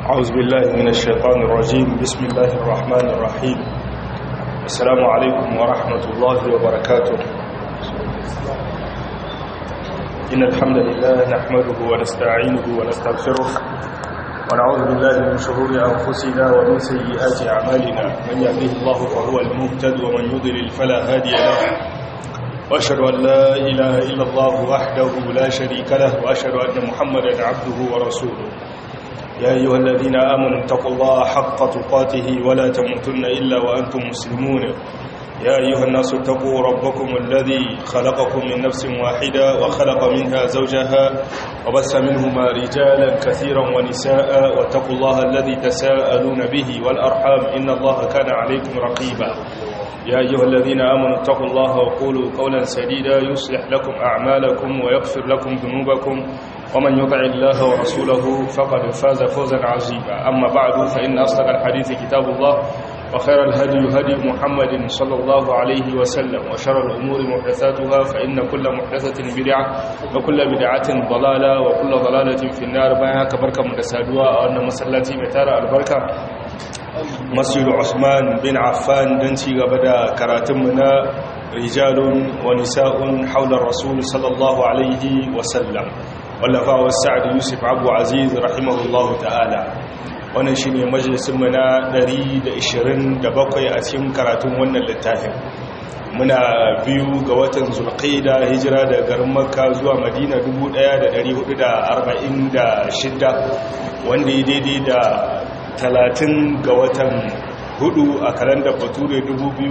أعوذ بالله من الشيطان الرجيم بسم الله الرحمن الرحيم السلام عليكم ورحمة الله وبركاته إن الحمد لله نحمده ونستعينه ونستغفره ونعوذ بالله من شرور أنفسنا ومن سيئات أعمالنا من يهده الله فهو المهتد ومن يضلل فلا هادي له وأشهد أن لا إله إلا الله وحده لا شريك له وأشهد أن محمدا عبده ورسوله يا أيها الذين آمنوا اتقوا الله حق تقاته ولا تموتن إلا وأنتم مسلمون يا أيها الناس اتقوا ربكم الذي خلقكم من نفس واحدة وخلق منها زوجها وبث منهما رجالا كثيرا ونساء واتقوا الله الذي تساءلون به والأرحام إن الله كان عليكم رقيبا يا أيها الذين آمنوا اتقوا الله وقولوا قولا سديدا يصلح لكم أعمالكم ويغفر لكم ذنوبكم ومن يطع الله ورسوله فقد فاز فوزا عظيما أما بعد فإن أصدق الحديث كتاب الله وخير الهدي هدي محمد صلى الله عليه وسلم وشر الأمور محدثاتها فإن كل محدثة بدعة وكل بدعة ضلالة وكل ضلالة في النار بها كبركة متسادوة وأن مسلاتي متارة البركة مسجد عثمان بن عفان دنتي غبدا كراتمنا رجال ونساء حول الرسول صلى الله عليه وسلم wallafa sa'ad yusuf abu aziz rahimahullahu ta'ala wannan shine majalisinmu na 127 a cikin karatun wannan littafin muna biyu ga watan zulqaida hijira daga garin makka zuwa madina 1446 wanda ya daidai da 30 ga watan hudu a kalandar bature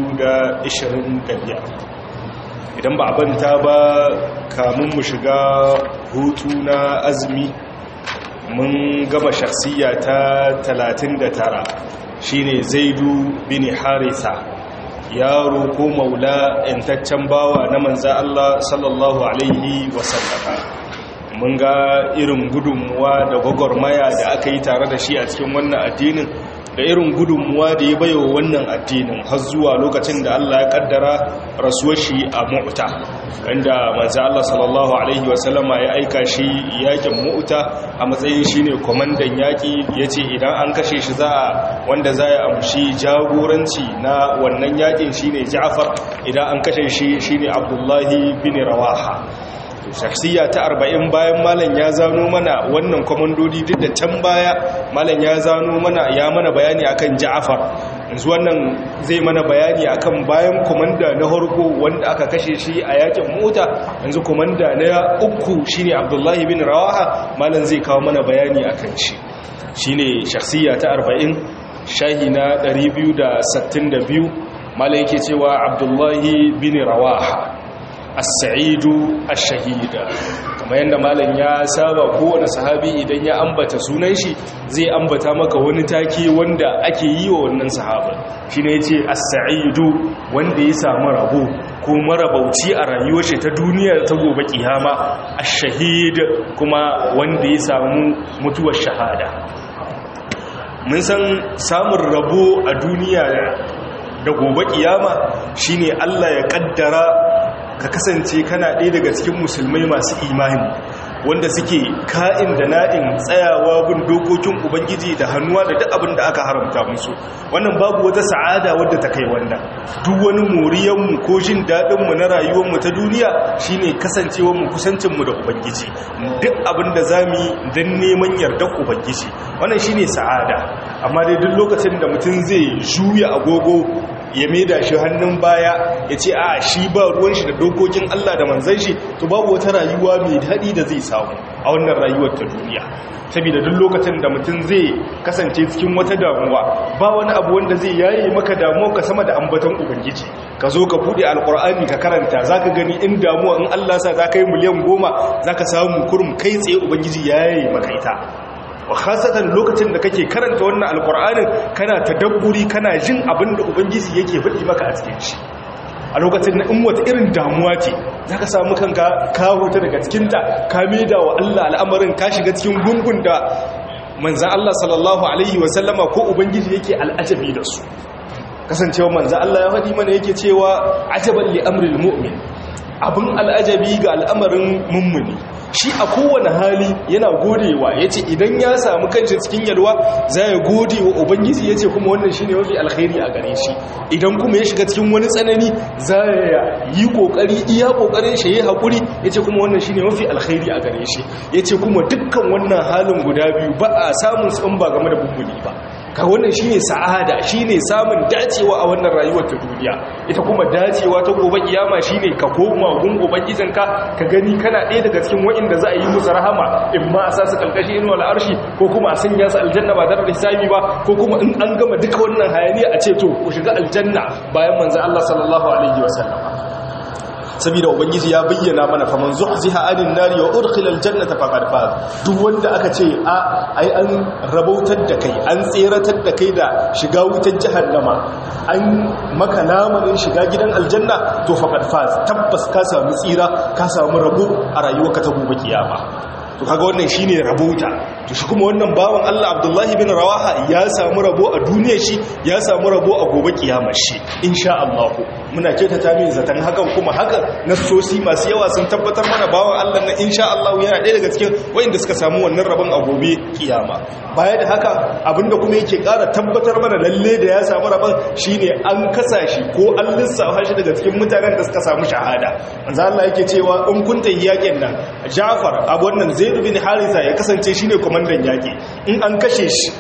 2025 idan ba a banta ba kamun mu shiga hutu na azumi mun gama shakhsiya ta 39 shine zaidu bin harisa yaro ko maula intaccen bawa na manza Allah sallallahu alaihi wasallama mun ga irin gudunmuwa da gwagwarmaya da aka yi tare da shi a cikin wannan addinin da irin gudunmuwa da ya baiwa wannan addinin har zuwa lokacin da Allah ya kaddara rasuwar shi a mu'ta wanda manzo Allah sallallahu alaihi wasallama ya aika shi yakin mu'ta a matsayin shine komandan yaki yace idan an kashe shi za a wanda za ya amshi jagoranci na wannan yakin shine Ja'far idan an kashe shi shine Abdullahi bin Rawaha shakhsiya ta arba'in bayan malam ya zano mana wannan kwamandodi duk da can baya malam ya zano mana ya mana bayani akan ja'afar yanzu wannan zai mana bayani akan bayan komanda na harko wanda aka kashe shi a yakin mota yanzu komanda na uku shine abdullahi bin rawaha malam zai kawo mana bayani akan shi shine shakhsiya ta arba'in shahi na 262 malam yake cewa abdullahi bin rawaha as-sa'idu ash-shahida kamar yadda malam ya saba kowane sahabi idan ya ambata sunan shi zai ambata maka wani take wanda ake yi wa wannan sahaba shine yace as-sa'idu wanda ya samu rabo ko marabauci a rayuwar shi ta duniya ta gobe kiyama ash-shahid kuma wanda ya samu mutuwar shahada mun san samun rabo a duniya da gobe kiyama shine Allah ya kaddara ka kasance kana ɗaya daga cikin musulmai masu imani wanda suke ka'in da na'in tsayawa bin dokokin ubangiji da hannuwa da duk abin da aka haramta musu wannan babu wata sa'ada wadda ta kai wannan duk wani moriyanmu ko jin daɗinmu na rayuwarmu ta duniya shine kasancewarmu kusancinmu da ubangiji duk abin da za mu yi don neman yardar ubangiji wannan shine sa'ada amma dai duk lokacin da mutum zai juya agogo ya maida shi hannun baya ya ce a shi ba ruwan shi da dokokin Allah da manzan shi to babu wata rayuwa mai daɗi da zai samu a wannan rayuwar ta duniya saboda duk lokacin da mutum zai kasance cikin wata damuwa ba wani abu wanda zai yaye maka damuwa ka sama da ambaton ubangiji ka zo ka bude alkur'ani ka karanta zaka gani in damuwa in Allah sa zaka yi miliyan goma zaka samu kurum kai tsaye ubangiji yaye maka ita wa khasatan lokacin da kake karanta wannan alkur'anin kana tadabburi kana jin abin da ubangiji yake faɗi maka a cikin shi a lokacin na in wata irin damuwa ce za ka samu kanka ka huta daga cikinta ka maida wa Allah al'amarin ka shiga cikin gungun da manzan Allah sallallahu alaihi wasallama ko ubangiji yake al'ajabi da su kasancewa manzan Allah ya faɗi mana yake cewa ajaban li amril mu'min abin al'ajabi ga al'amarin mummuni shi a kowane hali yana godewa ya ce idan ya samu kanci cikin yalwa za ya gode wa ubangiji ya ce kuma wannan shi ne mafi alkhairi a gare shi idan kuma ya shiga cikin wani tsanani za ya yi kokari iya kokarin shi ya haƙuri ya ce kuma wannan shi ne mafi alkhairi a gare shi ya ce kuma dukkan wannan halin guda biyu ba a samun tsan ba game da bumbuli ba ka wannan shine sa'ada shine samun dacewa a wannan rayuwar ta duniya ita kuma dacewa ta gobe kiyama shine ka koma gun ubangijinka ka gani kana ɗaya daga cikin wa'inda za a yi musu rahama in ma a sa su kalkashi inuwa al'arshi ko kuma a sanya su aljanna ba tare da hisabi ba ko kuma in an gama duka wannan hayaniya a ce to ku shiga aljanna bayan manzo Allah sallallahu alaihi wasallam saboda ubangiji ya bayyana mana faman zuhziha anin nari wa udkhila aljannata faqad faz duk wanda aka ce a ai an rabautar da kai an tseratar da kai da shiga wutar jahannama an maka lamarin shiga gidan aljanna to faqad faz tabbas ka samu tsira ka samu rabo a rayuwarka ta gobe kiyama to kaga wannan shine rabota to shi kuma wannan bawan Allah Abdullahi bin Rawaha ya samu rabo a duniyar shi ya samu rabo a gobe kiyamar shi insha Allah muna kyautata min zaton hakan kuma hakan nasosi masu yawa sun tabbatar mana bawan Allah na insha Allah yana ɗaya daga cikin wayanda suka samu wannan rabon a gobe kiyama baya da haka abinda kuma yake ƙara tabbatar mana lalle da ya samu rabon shine an kasa shi ko an lissafa shi daga cikin mutanen da suka samu shahada manzo Allah yake cewa in kun tayi yakin nan Ja'far abu wannan Zaid bin Haritha ya kasance shine komandan yaki in an kashe shi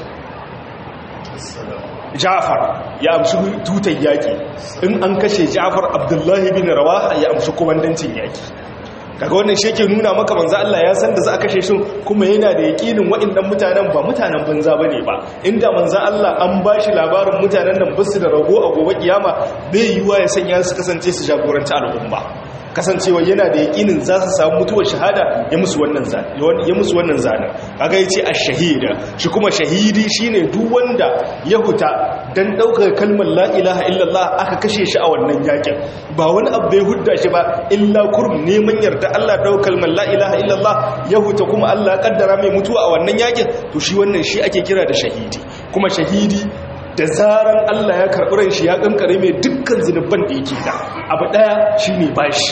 Ja'far ya amshi tutar yaki in an kashe Ja'far Abdullahi bin Rawaha ya amshi komandancin yaki kaga wannan shi yake nuna maka manzo Allah ya san da za a kashe shi kuma yana da yakinin waɗannan mutanen ba mutanen banza bane ba inda manzo Allah an bashi labarin mutanen nan basu da rago a gobe kiyama bai yiwa ya sanya su kasance su jagoranci al'umma kasancewa yana da yakinin za su samu mutuwar shahada ya musu wannan zane ya musu wannan zane kaga yace ash-shahida shi kuma shahidi shine duk wanda ya huta dan daukar kalmar la ilaha illallah aka kashe shi a wannan yakin ba wani abu bai hudda shi ba illa kurum neman yarda Allah daukar kalmar la ilaha illallah ya huta kuma Allah ya kaddara mai mutuwa a wannan yakin to shi wannan shi ake kira da shahidi kuma shahidi da zaran Allah ya karɓi ran shi ya kankare mai dukkan zunubban da yake da abu ɗaya shine bashi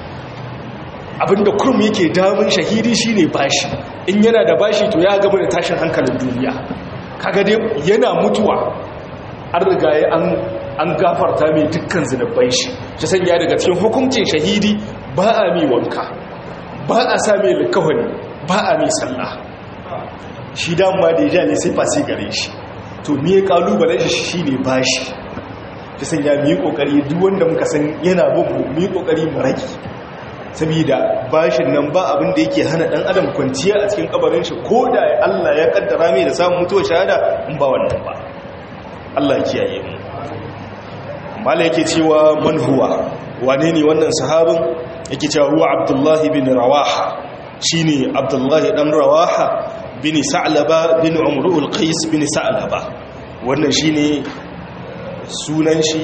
abinda kurum yake damun shahidi shine bashi in yana da bashi to ya gaba da tashin hankalin duniya kaga dai yana mutuwa an riga ya an gafarta mai dukkan zunubban shi ta sanya daga cikin hukuncin shahidi ba a mai wanka ba a sa mai likawani ba a mai sallah shi dama da ya ne sai fasi gare shi to me ya kalubalen shi shine bashi ta sanya mu yi kokari duk wanda muka san yana bugu mu yi kokari mu rage saboda bashin nan ba abin da yake hana dan adam kwanciya a cikin kabarin shi ko da Allah ya kaddara mai da samun mutuwar shahada in ba wannan ba Allah ya kiyaye mu mala yake cewa man huwa wane ne wannan sahabin yake cewa huwa Abdullah bin Rawaha shine Abdullah dan Rawaha bin Sa'laba bin Umrul Qais bin Sa'laba wannan shine sunan shi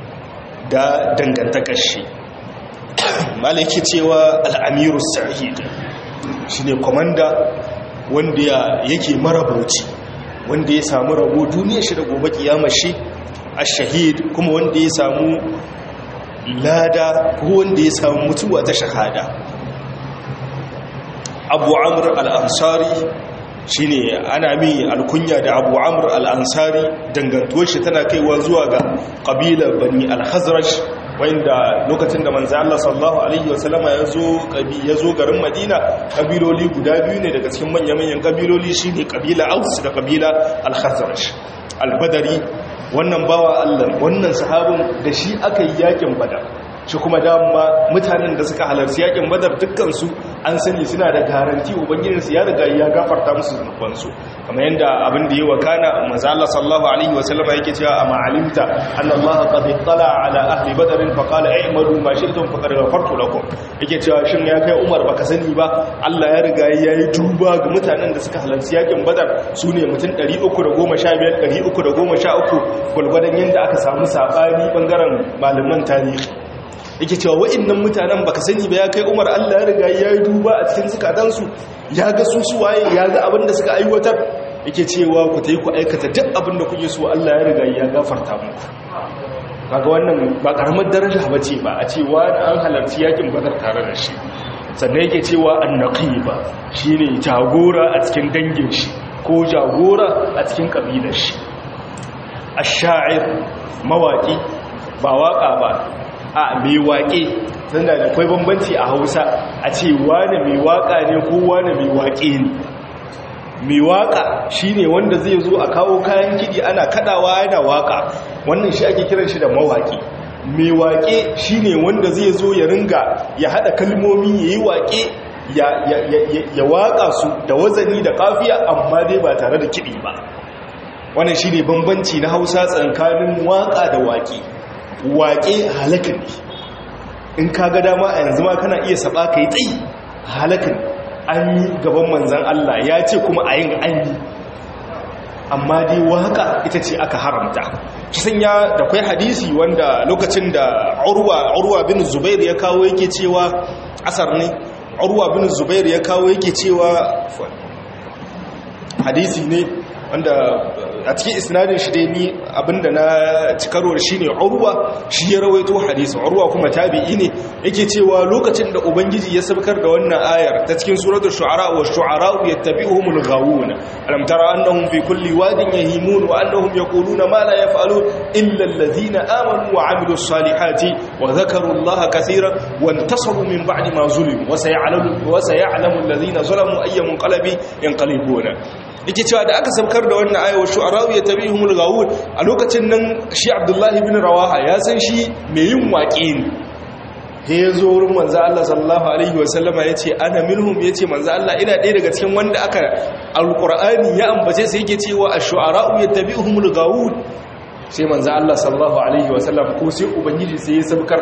da dangantakar shi malaki cewa al'amiru sa'id shi ne komanda wanda yake marabauci wanda ya samu rabo duniya shi da gobe kiyama shi a shahid kuma wanda ya samu lada ko wanda ya samu mutuwa ta shahada abu amur al'ansari shi ne ana mi alkunya da abu amur al'ansari dangantuwar shi tana kaiwa zuwa ga ƙabilar bani al-hazraj wanda lokacin da manzo Allah sallallahu alaihi wasallama ya zo ya zo garin Madina kabiloli guda biyu ne daga cikin manyan-manyan kabiloli shine kabila Aus da kabila Al-Khazraj Al-Badri wannan bawa Allah wannan sahabin da shi aka yi yakin Badar shi kuma dama mutanen da suka halarci yakin Badar dukkan su an sani suna da garanti ubangijinsu ya riga ya gafarta musu zunubansu kamar yadda abin da yi wa kana manzo Allah sallallahu alaihi wasallam yake cewa amma alimta anna Allah qad ittala ala ahli badr fa qala i'malu ma shi'tum faqad ghafartu lakum yake cewa shin ya kai Umar baka sani ba Allah ya riga ya yi tuba ga mutanen da suka halarci yakin Badar sune mutum 315 313 gulgwadan yanda aka samu sabani bangaren malaman tarihi yake cewa wa'annan mutanen baka sani ba ya kai Umar Allah ya riga ya yi duba a cikin zukatansu ya ga su su waye ya ga abin da suka aiwatar yake cewa ku tayi ku aikata duk abin da kuke so Allah ya riga ya gafarta muku kaga wannan ba karamar daraja bace ba a ce wani an halarci yakin badar tare da shi sannan yake cewa annaqiba shine jagora a cikin dangin shi ko jagora a cikin kabilar shi ash-sha'ir mawaki ba waka ba a mai waƙe tunda da akwai bambanci a Hausa a ce wani mai waka ne ko wani mai waƙe ne mai waka shine wanda zai zo a kawo kayan kidi ana kadawa yana waka wannan shi ake kiran shi da mawaki mai waƙe shine wanda zai zo ya ringa ya hada kalmomi yayi waƙe ya ya ya ya waka su da wazani da kafiya amma dai ba tare da kidi ba wannan shine bambanci na Hausa tsakanin waka da waƙe waƙe halaka ne in ka ga dama a yanzu ma kana iya saba kai tsayi halaka ne an yi gaban manzan Allah ya ce kuma a yin an yi amma dai waka ita ce aka haramta kisan ya da kwai hadisi wanda lokacin da urwa urwa bin zubair ya kawo yake cewa asar ne urwa bin zubair ya kawo yake cewa hadisi ne wanda a cikin isnadin shi dai ni abinda na cikarwar shi ne urwa shi ya rawaito hadisi urwa kuma tabi'i ne yake cewa lokacin da ubangiji ya sabkar da wannan ayar ta cikin suratul shu'ara wa shu'ara yattabi'uhumul ghawun alam tara annahum fi kulli wadin yahimun wa annahum yaquluna ma la yaf'alun illa alladhina amanu wa 'amilus salihati wa dhakaru allaha kaseeran wa intasaru min ba'di ma zulimu wa sayalamu wa sayalamu alladhina zalamu ayyamun qalabi yanqalibuna yake cewa da aka sabkar da wannan ayawar shu'arawu ya tabi humul gawun a lokacin nan shi abdullahi bin rawaha ya san shi mai yin waƙe ne he ya zo wurin manzo Allah sallallahu alaihi wasallama ya ce ana minhum ya ce manzo Allah ina ɗaya daga cikin wanda aka alƙur'ani ya ambace sai yake cewa a shu'ara'u ya tabi humul gawun sai manzo Allah sallallahu alaihi wasallam ko sai ubangiji sai ya sabkar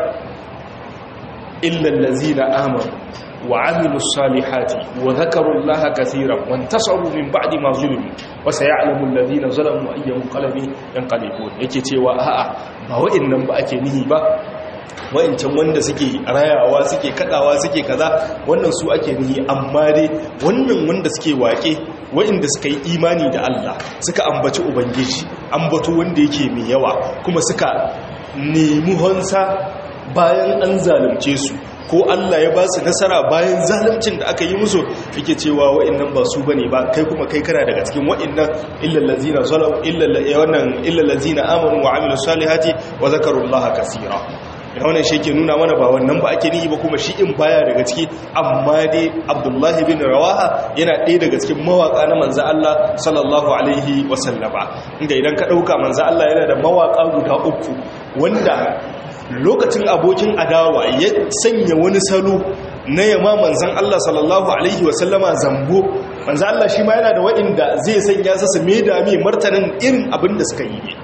illa allazina amanu وعملوا الصالحات وذكروا الله كثيرا وانتصروا من بعد ما ظلموا وسيعلم الذين ظلموا أي منقلب ينقلبون yake cewa a'a ba wa'annan ba ake nihi ba wa'ancan wanda suke rayawa suke kadawa suke kaza wannan su ake nihi amma dai wannan wanda suke wake wa'anda suka yi imani da Allah suka ambaci ubangiji ambato wanda yake mai yawa kuma suka nemi honsa bayan an zalunce su ko Allah ya ba su nasara bayan zaluncin da aka yi musu yake cewa wa'annan ba su bane ba kai kuma kai kana daga cikin wa'annan illal ladzina zalamu illal wannan illal ladzina amanu wa amilus salihati wa zakarullaha kaseera wannan shi ke nuna mana ba wannan ba ake nihi ba kuma shi in baya daga ciki amma dai Abdullahi bin Rawaha yana ɗaya daga cikin mawaka na manzo Allah sallallahu alaihi wa sallama inda idan ka dauka manzo Allah yana da mawaka guda uku wanda lokacin abokin adawa ya sanya wani salo na yama manzan Allah sallallahu Alaihi wasallama zambo manzan Allah shi ma yana da wa'inda zai sanya su su mai dami martanin irin abin da suka yi ne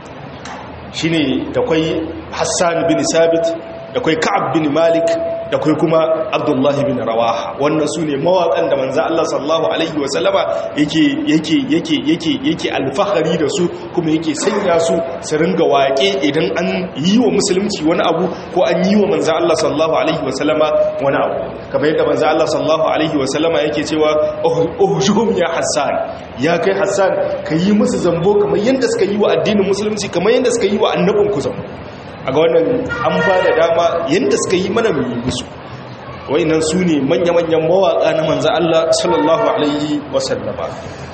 shi ne da kwai hassan bin sabit da kwai ka'ab bin malik da kai kuma abdullahi bin rawaha wannan su ne mawaƙan da manzan Allah sallallahu Alaihi wasallama yake yake yake yake yake alfahari da su kuma yake sanya su su ringa waƙe idan an yi wa musulunci wani abu ko an yi wa manzan Allah sallallahu Alaihi wasallama wani abu kamar yadda manzan Allah sallallahu Alaihi wasallama yake cewa ohujum ya hassan ya kai hassan ka yi musu zambo kamar yadda suka yi wa addinin musulunci kamar yadda suka yi wa annabinku zambo a ga wannan an ba da dama yadda suka yi mana mai musu nan su ne manya-manyan mawaƙa na manzan Allah sallallahu Alaihi wasallama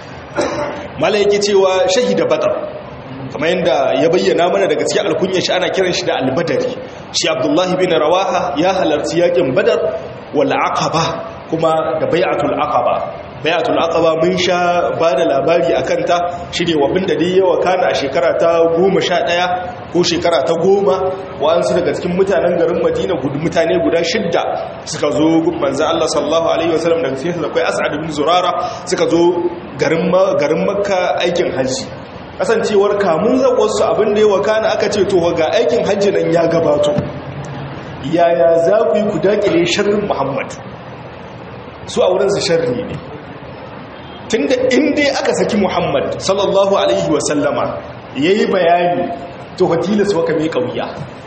mala yake cewa shahida badar kamar yadda ya bayyana mana daga cikin alkunyar shi ana kiran shi da albadari shi abdullahi bin rawaha ya halarci yakin badar wal aqaba kuma da bai'atul aqaba bayatul aqaba mun sha ba da labari a kanta shi ne wabin da dai yawa kana a shekara ta goma sha ɗaya ko shekara ta goma wa'ansu daga cikin mutanen garin madina gudu mutane guda shidda suka zo manzan allah sallallahu alaihi wasallam daga cikin akwai as'ad bin zurara suka zo garin makka aikin hajji kasancewar kamun zaƙonsu abin da yawa kana aka ce to ga aikin hajji nan ya gabato yaya za ku yi ku daƙile sharrin muhammad su a wurinsu sharri ne tunda inda aka saki muhammad sallallahu alaihi wasallama ya yi bayani to hatila su waka mai kauya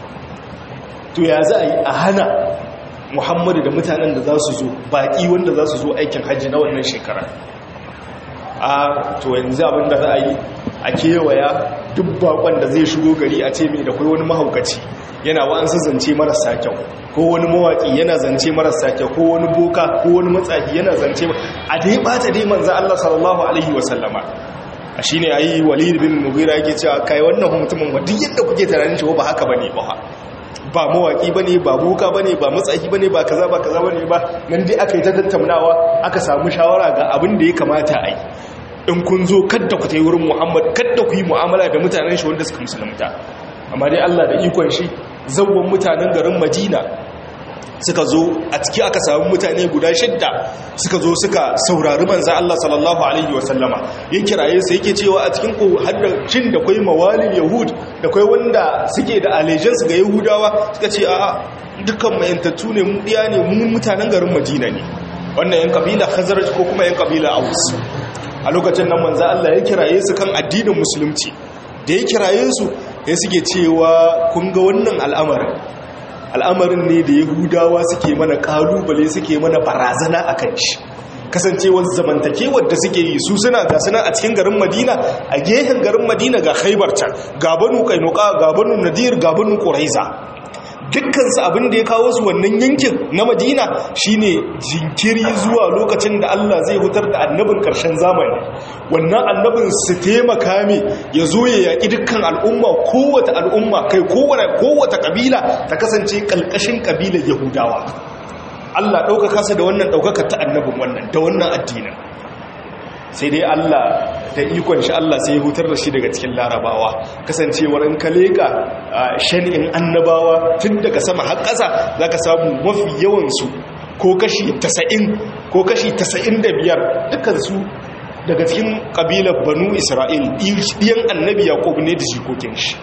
to ya za a yi a hana muhammadu da mutanen da za su zo baƙi wanda za su zo aikin hajji na wannan shekara a to yanzu abin da za a yi a kewaya duk bakon da zai shigo gari a ce mai da kai wani mahaukaci yana wa'ansu zance marasa kyau ko wani mawaki yana zance marasa kyau ko wani boka ko wani matsafi yana zance a dai bata dai manzo Allah sallallahu alaihi wasallama a shine ayi walid bin mughira yake cewa kai wannan mutumin wa duk yadda kuke tunanin shi ba haka bane ba ba mawaki bane ba boka bane ba matsafi bane ba kaza ba kaza bane ba nan dai aka yi ta tattaunawa aka samu shawara ga abin da ya kamata a yi in kun zo kadda ku ta yi wurin muhammad kadda ku yi mu'amala da mutanen shi wanda suka musulunta amma dai allah da ikon shi zawon mutanen garin madina suka zo a ciki aka samu mutane guda shidda suka zo suka saurari manza Allah sallallahu alaihi wasallama ya kiraye su yake cewa a cikin ku hadda shin da kai mawalin yahud da kai wanda suke da allegiance ga yahudawa suka ce a dukkan mayantattu ne mu diya ne mu mutanen garin madina ne wannan yan kabila khazraj ko kuma yan kabila aus a lokacin nan manza Allah ya kiraye su kan addinin musulunci da ya kiraye su ya suke cewa kun ga wannan al'amarin al'amarin ne da yahudawa suke mana kalubale suke mana barazana a kan shi kasancewar zamantakewar da suke yi su suna ga suna a cikin garin madina a gehen garin madina ga haibar can gabanu kainuka gabanu nadir gabanu ƙuraiza dukkansu abin da ya kawo su wannan yankin na madina shine jinkiri zuwa lokacin da allah zai hutar da annabin ƙarshen zamani wannan annabin su taimaka mai ya zo ya yaƙi dukkan al'umma kowace al'umma kai kowace ƙabila ta kasance ƙalƙashin ƙabilar yahudawa allah ɗaukaka su da wannan ɗaukaka ta annabin wannan da wannan addinin sai dai Allah da ikon shi Allah sai ya hutar da shi daga cikin larabawa kasancewar in ka leka shani'in annabawa tun daga sama har ƙasa za ka samu mafi yawansu ko kashi 90 ko kashi 95 dukansu daga cikin ƙabilar banu isra'il ɗiyan annabi yaƙob ne da jikokin shi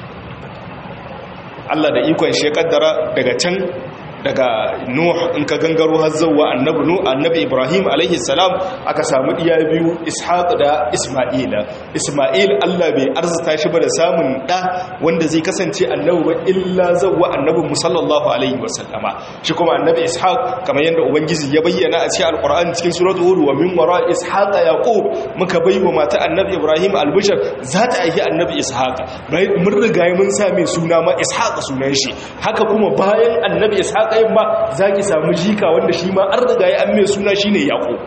Allah da ikon shi ya ƙaddara daga can daga nuh in ka gangaro har zuwa annabi nuh annabi ibrahim alaihi salam aka samu diya biyu ishaq da isma'ila isma'il Allah bai arzuta shi ba da samun da wanda zai kasance annabi ba illa zuwa annabi musallallahu alaihi wasallama shi kuma annabi ishaq kamar yadda ubangiji ya bayyana a cikin alquran cikin suratul hud wa min wara ishaq yaqub muka baiwa mata annabi ibrahim albishar za ta aihi annabi ishaq mun riga mun sa mai suna ma ishaq sunan shi haka kuma bayan annabi ishaq ɗayan ba za ki samu jika wanda shi ma an riga ya amme suna shi ne yaƙub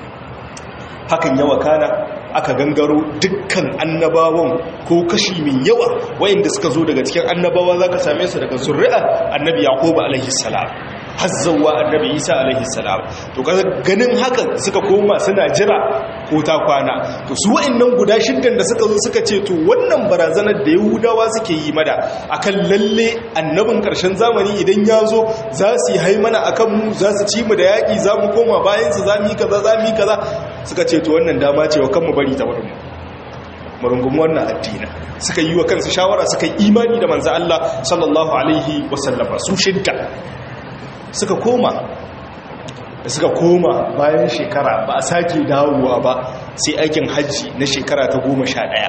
hakan yawa kana aka gangaro dukkan annabawan ko kashi mai yawa wayanda suka zo daga cikin annabawa za ka same su daga zurri'a annabi yaƙub alaihi salam hazzawa annabi isa alaihi salam to ganin hakan suka koma suna jira ko ta kwana to su wa'annan guda shiddan da suka zo suka ce to wannan barazanar da yahudawa suke yi mada akan lalle annabin karshen zamani idan ya zo za su yi haimana akan mu za su ci mu da yaƙi za mu koma bayan su za mu yi kaza za mu yi kaza suka ce to wannan dama ce wa kanmu bari ta wurin mu rungumi wannan addini suka yi wa kansu shawara suka yi imani da manzo Allah sallallahu alaihi wasallama su shidda suka koma da suka koma bayan shekara ba a sake dawowa ba sai aikin hajji na shekara ta goma sha ɗaya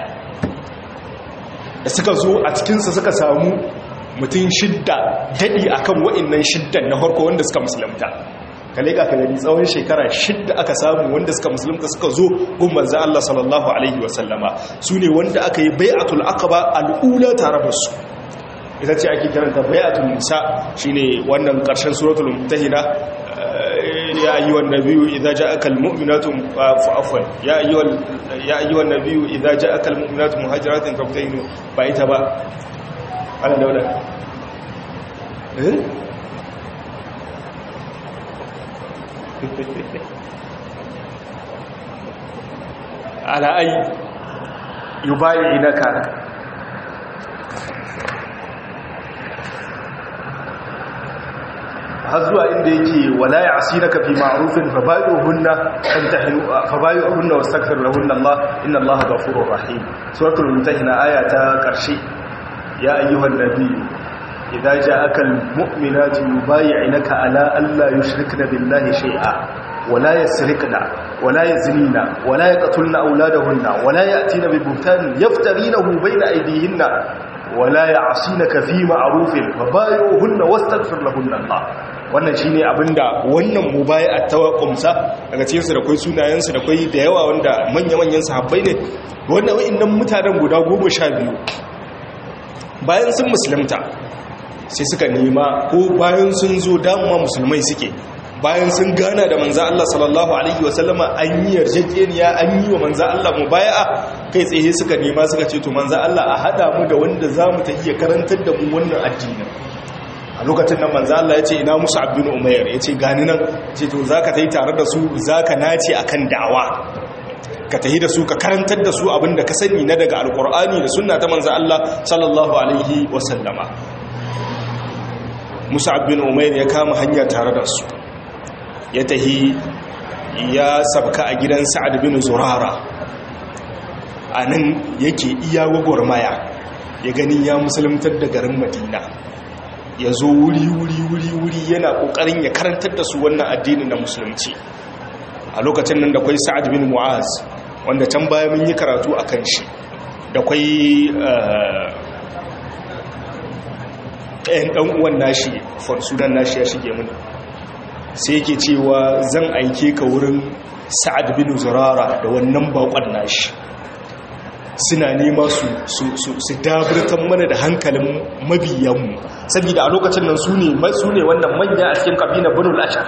da suka zo a cikinsa suka samu mutum shidda daɗi a kan wa'innan shiddan na harko wanda suka musulunta kale ka gani tsawon shekara shidda aka samu wanda suka musulunta suka zo gumban za Allah sallallahu alaihi wasallama su ne wanda aka yi bai'atul aqaba al'ula tare da su ita ce ake kiranta bai'atul nisa shine wannan karshen suratul mumtahina ya ayyuhan nabiyyu idza ja'aka almu'minatu fa'afwan ya ayyuhal ya ayyuhan nabiyyu idza ja'aka almu'minatu muhajiratin fabtahinu ba ita ba ana daula eh ala ay yubayyinaka har zuwa inda yake wala ya asiraka fi ma'rufin fa bayuhunna antahinu fa bayuhunna wastaghfir lahunna Allah inna Allah ghafurur rahim suratul mumtahina aya ta karshe ya ayyuhan nabiyyu idza ja'aka almu'minatu yubay'inaka ala alla yushrikna billahi shay'a wala yasrikna wala yazinina wala yaqtulna awladahunna wala ya'tina bi buhtanin yaftarinahu bayna aydihinna ولا يعصينك في معروف فبايعوهن واستغفر لهن الله wannan shine abinda wannan mubai'a ta kumsa daga cikin su da kai sunayen su da kai da yawa wanda manya-manyan sahabbai ne wannan wa'annan mutanen guda 12 bayan sun musulunta sai suka nema ko bayan sun zo damuwa musulmai suke bayan sun gana da manza Allah sallallahu alaihi wasallama an yi yarjejeniya an yi wa manza Allah mubaya'a kai tsaye suka nema suka ce to manza Allah a hada mu da wanda za mu ta iya karantar da mu wannan addinin a lokacin nan manza Allah ya ce ina musu abin umayar ya ce gani nan ce to za ka ta yi tare da su za ka nace a kan da'awa ka tahi da su ka karantar da su abinda ka sani na daga alkur'ani da sunna ta manza Allah sallallahu alaihi wasallama musa abin umayar ya kama hanya tare da su ya tahi ya sabka a gidan sa'ad bin zurara a nan yake iya gwagwarmaya ya gani ya musuluntar da garin madina ya zo wuri wuri wuri wuri yana kokarin ya karantar da su wannan addinin na musulunci a lokacin nan da kwai sa'ad bin mu'az wanda can baya mun yi karatu a kan shi da kwai ɗayan ɗan uwan nashi sunan nashi ya shige mini sai yake cewa zan aike ka wurin sa'ad bin zurara da wannan bakon nashi suna nema su su dabirtan mana da hankalin mabiyanmu saboda a lokacin nan su ne wannan manya a cikin kabina banul ashar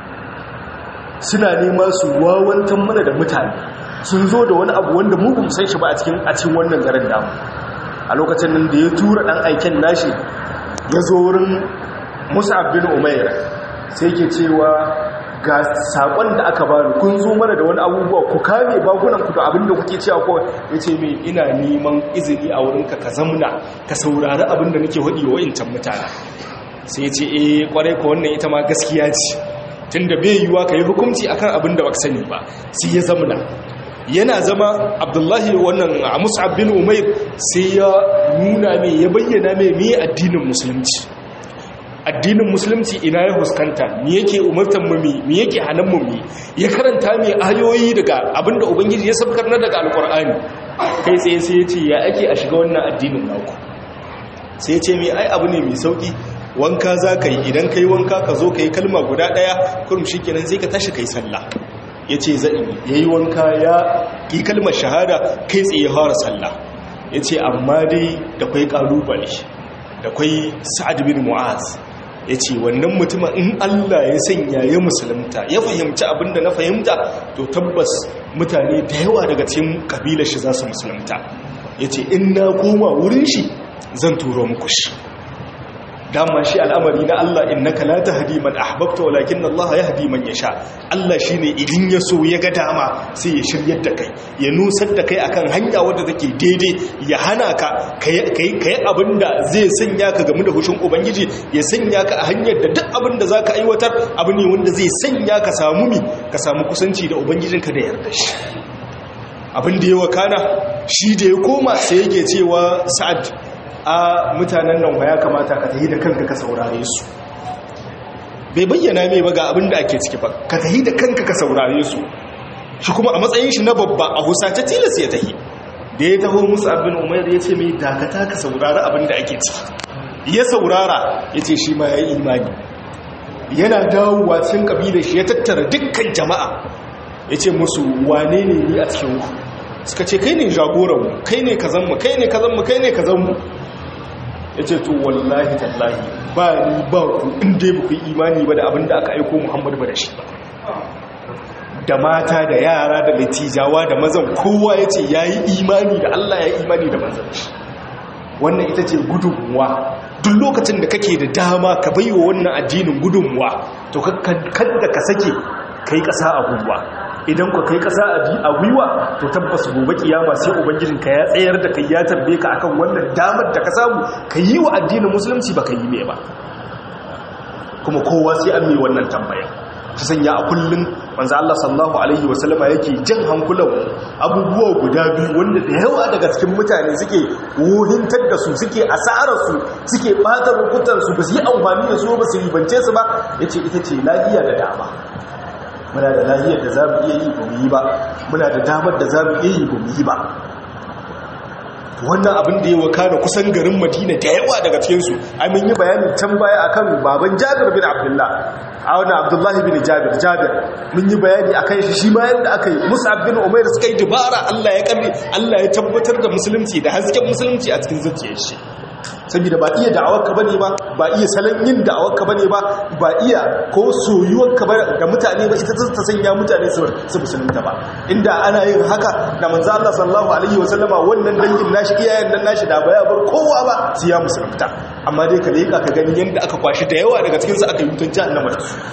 suna nema su wawantan mana da mutane sun zo da wani abu wanda mu bamu san shi ba a cikin a cikin wannan garin damu a lokacin nan da ya tura dan aiken nashi ya zo wurin Mus'ab bin Umair sai ke cewa ga sakon da aka bani kun zo mana da wani abubuwa ku kame bakunan ku da abinda kuke cewa ko yace me ina neman izini a wurinka ka zamna ka saurari abinda nake hadi wa incan mutane sai yace eh kwarai ko wannan ita ma gaskiya ce tunda bai yiwa kai hukunci akan abinda baka sani ba sai ya zamna yana zama abdullahi wannan mus'ab bin umair sai ya nuna mai ya bayyana mai me addinin musulunci addinin musulunci ina ya huskanta mi yake umartan mu mi yake hanan mu mi ya karanta mai ayoyi daga abinda ubangiji ya sabkar na daga alkur'ani kai tsaye sai ya ce ya ake a shiga wannan addinin naku sai ya ce mai ai abu ne mai sauki wanka za ka yi idan ka yi wanka ka zo ka yi kalma guda ɗaya kurum shi kenan sai ka tashi ka yi sallah ya ce za'i ya yi wanka ya yi kalmar shahada kai tsaye fara sallah ya ce amma dai da kwai ƙalubale da kwai sa'ad bin mu'az ya ce wannan mutumin in Allah ya sanya ya musulunta ya fahimci abinda na fahimta to tabbas mutane da yawa daga cikin kabilar shi za su musulunta ya ce in na koma wurin shi zan turo muku shi dama shi al'amari na Allah innaka la tahdi man ahbabta walakin Allah yahdi man yasha Allah shine idan ya so ya ga dama sai ya shiryar da kai ya nusar da kai akan hanya wadda take daidai ya hana ka kai kai abinda zai sanya ka game da hushin ubangiji ya sanya ka a hanyar da duk abinda zaka aiwatar abu ne wanda zai sanya ka samu mi ka samu kusanci da ubangijinka da yarda shi abin da ya wakana shi da ya koma sai yake cewa sa'ad a mutanen nan ya kamata ka tahi da kanka ka saurare su bai bayyana mai ba ga abin da ake ciki ba ka tahi da kanka ka saurare su shi kuma a matsayin shi na babba a husace tilas ya tahi da ya taho musu abin umar ya ce mai dakata ka saurari abin da ake ciki ya saurara ya ce shi ma ya yi imani yana dawowa cikin kabilar shi ya tattara dukkan jama'a ya ce musu wane ne ni a cikin ku suka ce kai ne jagoranmu kai ne kazanmu kai ne kazanmu kai ne kazanmu ya ce to wallahi tallahi ba ni ba ku inda ba ku imani ba da abin da aka aiko muhammadu ba da shi ba da mata da yara da latijawa da mazan kowa ya ce ya yi imani da allah ya yi imani da mazan shi wannan ita ce gudunmuwa duk lokacin da kake da dama ka bai wa wannan addinin gudunmuwa to kada ka sake kai kasa a gwiwa idan ku kai kasa a gwiwa to tabbas gobe kiyama sai ubangijinka ya tsayar da kai ya tarbe ka akan wannan damar da ka samu ka yi wa addinin musulunci ba ka yi mai ba kuma kowa sai an mai wannan tambaya ta sanya a kullum manzo Allah sallallahu alaihi wasallama yake jan hankulan abubuwa guda biyu wanda da yawa daga cikin mutane suke wohintar da su suke asarar su suke bata rukutan su ba su yi amfani da su ba su ribance su ba yace ita ce lafiya da dama muna da lahiyar da za mu iya yi ba mu yi ba muna da damar da za mu iya yi ba mu yi ba wannan abin da ya wakana kusan garin madina da yawa daga cikinsu ai mun yi bayanin can baya akan baban jabir bin abdullah a wani abdullahi bin jabir jabir mun yi bayani akan shi shi ma yadda aka yi mus'ab bin umair suka yi dubara allah ya karni allah ya tabbatar da musulunci da hasken musulunci a cikin zuciyar shi saboda ba iya da'awarka bane ba ba iya salon yin da'awarka bane ba ba iya ko soyuwarka ga mutane ba ita ta sanya mutane su musulunta ba inda ana yin haka da manzo Allah sallallahu alaihi wasallama wannan dangin nashi iyayen nan nashi da baya bar kowa ba su ya musulunta amma dai ka leka ka gani yanda aka kwashi da yawa daga cikin su aka yi mutun jahannama da su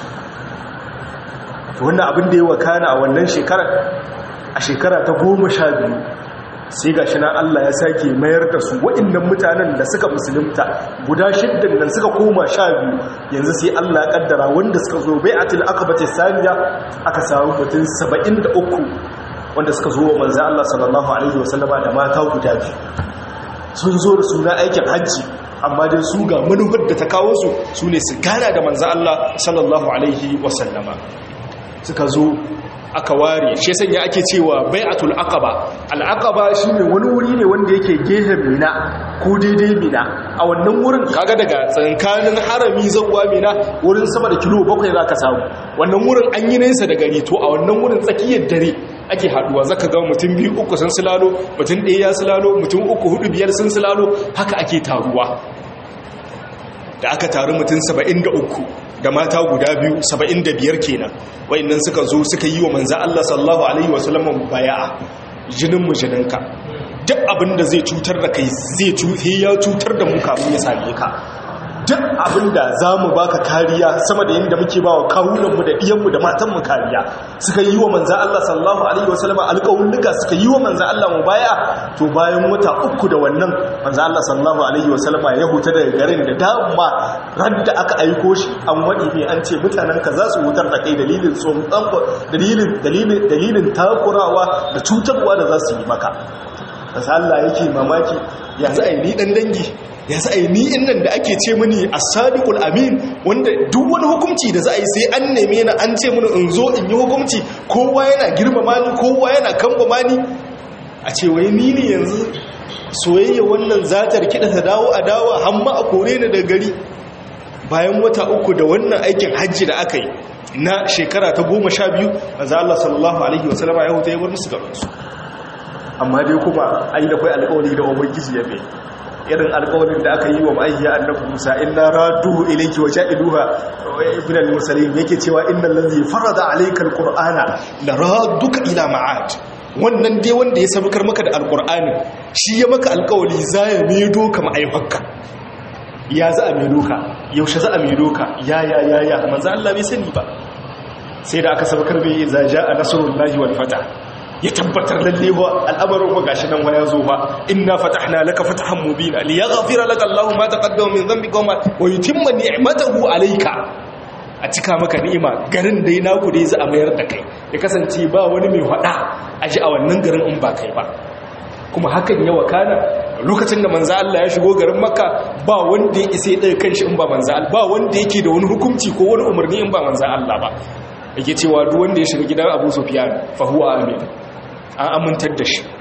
to wannan abin da ya wakana a wannan shekarar a shekara ta goma sha biyu sai ga shi na Allah ya sake mayar da su waɗannan mutanen da suka musulunta guda shiddan nan suka koma sha biyu yanzu sai Allah ya kaddara wanda suka zo bai atil akabati saniya aka samu mutum saba'in da uku wanda suka zo wa manzan Allah sallallahu alaihi wasallama da mata guda biyu sun zo da suna aikin hajji amma dai su ga manufar da ta kawo su su ne su gana da manzan Allah sallallahu alaihi wasallama suka zo aka ware shi sanya ake cewa bai'atul aqaba al-aqaba shine wani wuri ne wanda yake gehen mina ko daidai mina a wannan wurin kaga daga tsankanin harami zawwa mina wurin sama da kilo bakwai zaka samu wannan wurin an yi nesa da gari to a wannan wurin tsakiyar dare ake haduwa zaka ga mutum biyu uku sun silalo mutum ɗaya ya silalo mutum uku hudu biyar sun silalo haka ake taruwa da aka taru mutum 73 da mata guda biyu 75 kenan wayannan suka zo suka yi wa manzo Allah sallallahu alaihi wasallam baya'a jinin mu jininka duk abinda zai cutar da kai zai ya cutar da mu kafin ya same ka duk abinda zamu baka kariya sama da yanda muke bawa kawunan mu da diyan mu da matan mu kariya suka yi wa manzo Allah sallallahu alaihi wasallam alƙawulluka suka yi wa manzo Allah mubaya to bayan wata uku da wannan manzo Allah sallallahu alaihi wasallam ya huta daga garin da dama radda aka aiko shi an wadi mai an ce mutanen ka za su hutar da kai dalilin tsomtsan dalilin dalilin dalilin takurawa da cutarwa da za su yi maka manzo Allah yake mamaki yanzu ai ni dan dangi yanzu ai ni innan da ake ce mini as-sadiqul amin wanda duk wani hukunci da za a yi sai an neme ni an ce mini in zo in yi hukunci kowa yana girmama ni kowa yana kambama ni a ce wai ni ne yanzu soyayya wannan zatar kiɗa ta dawo a dawa hamma a kore ni daga gari bayan wata uku da wannan aikin hajji da aka yi na shekara ta goma sha biyu manzo Allah sallallahu alaihi wasallama ya huta ya bar musu garinsu amma dai kuma ai da kai alƙawari da ubangiji ya bai irin alƙawarin da aka yi wa ma'ayya annabi Musa inna raduhu ilayki wa ja'iluha ibn al-mursalin yake cewa innal ladhi farada alayka al-qur'ana la raduka ila ma'ad wannan dai wanda ya sabukar maka da alƙur'ani shi ya maka alƙawari za ya medo ka ma'aifanka ya za a medo ka yaushe za a medo ka ya ya ya ya manzo Allah bai sani ba sai da aka sabukar bai za ja'a nasrullahi wal fatah ya tabbatar lalle wa al'amarin wa gashi nan wa ya zo ba inna fatahna laka fatahan mubina li yaghfira laka Allahu ma taqaddama min dhanbika wa yutimma ni'matahu alayka a cika maka ni'ima garin dai naku dai za a mayar da kai ya kasance ba wani mai hada a ji a wannan garin in ba kai ba kuma hakan ya wakana lokacin da manzo Allah ya shigo garin Makka ba wanda ya isa ya kanshi in ba manzo Allah ba wanda yake da wani hukunci ko wani umarni in ba manzo Allah ba yake cewa duk wanda ya shiga gidan Abu Sufyan fa huwa amin an amintar da shi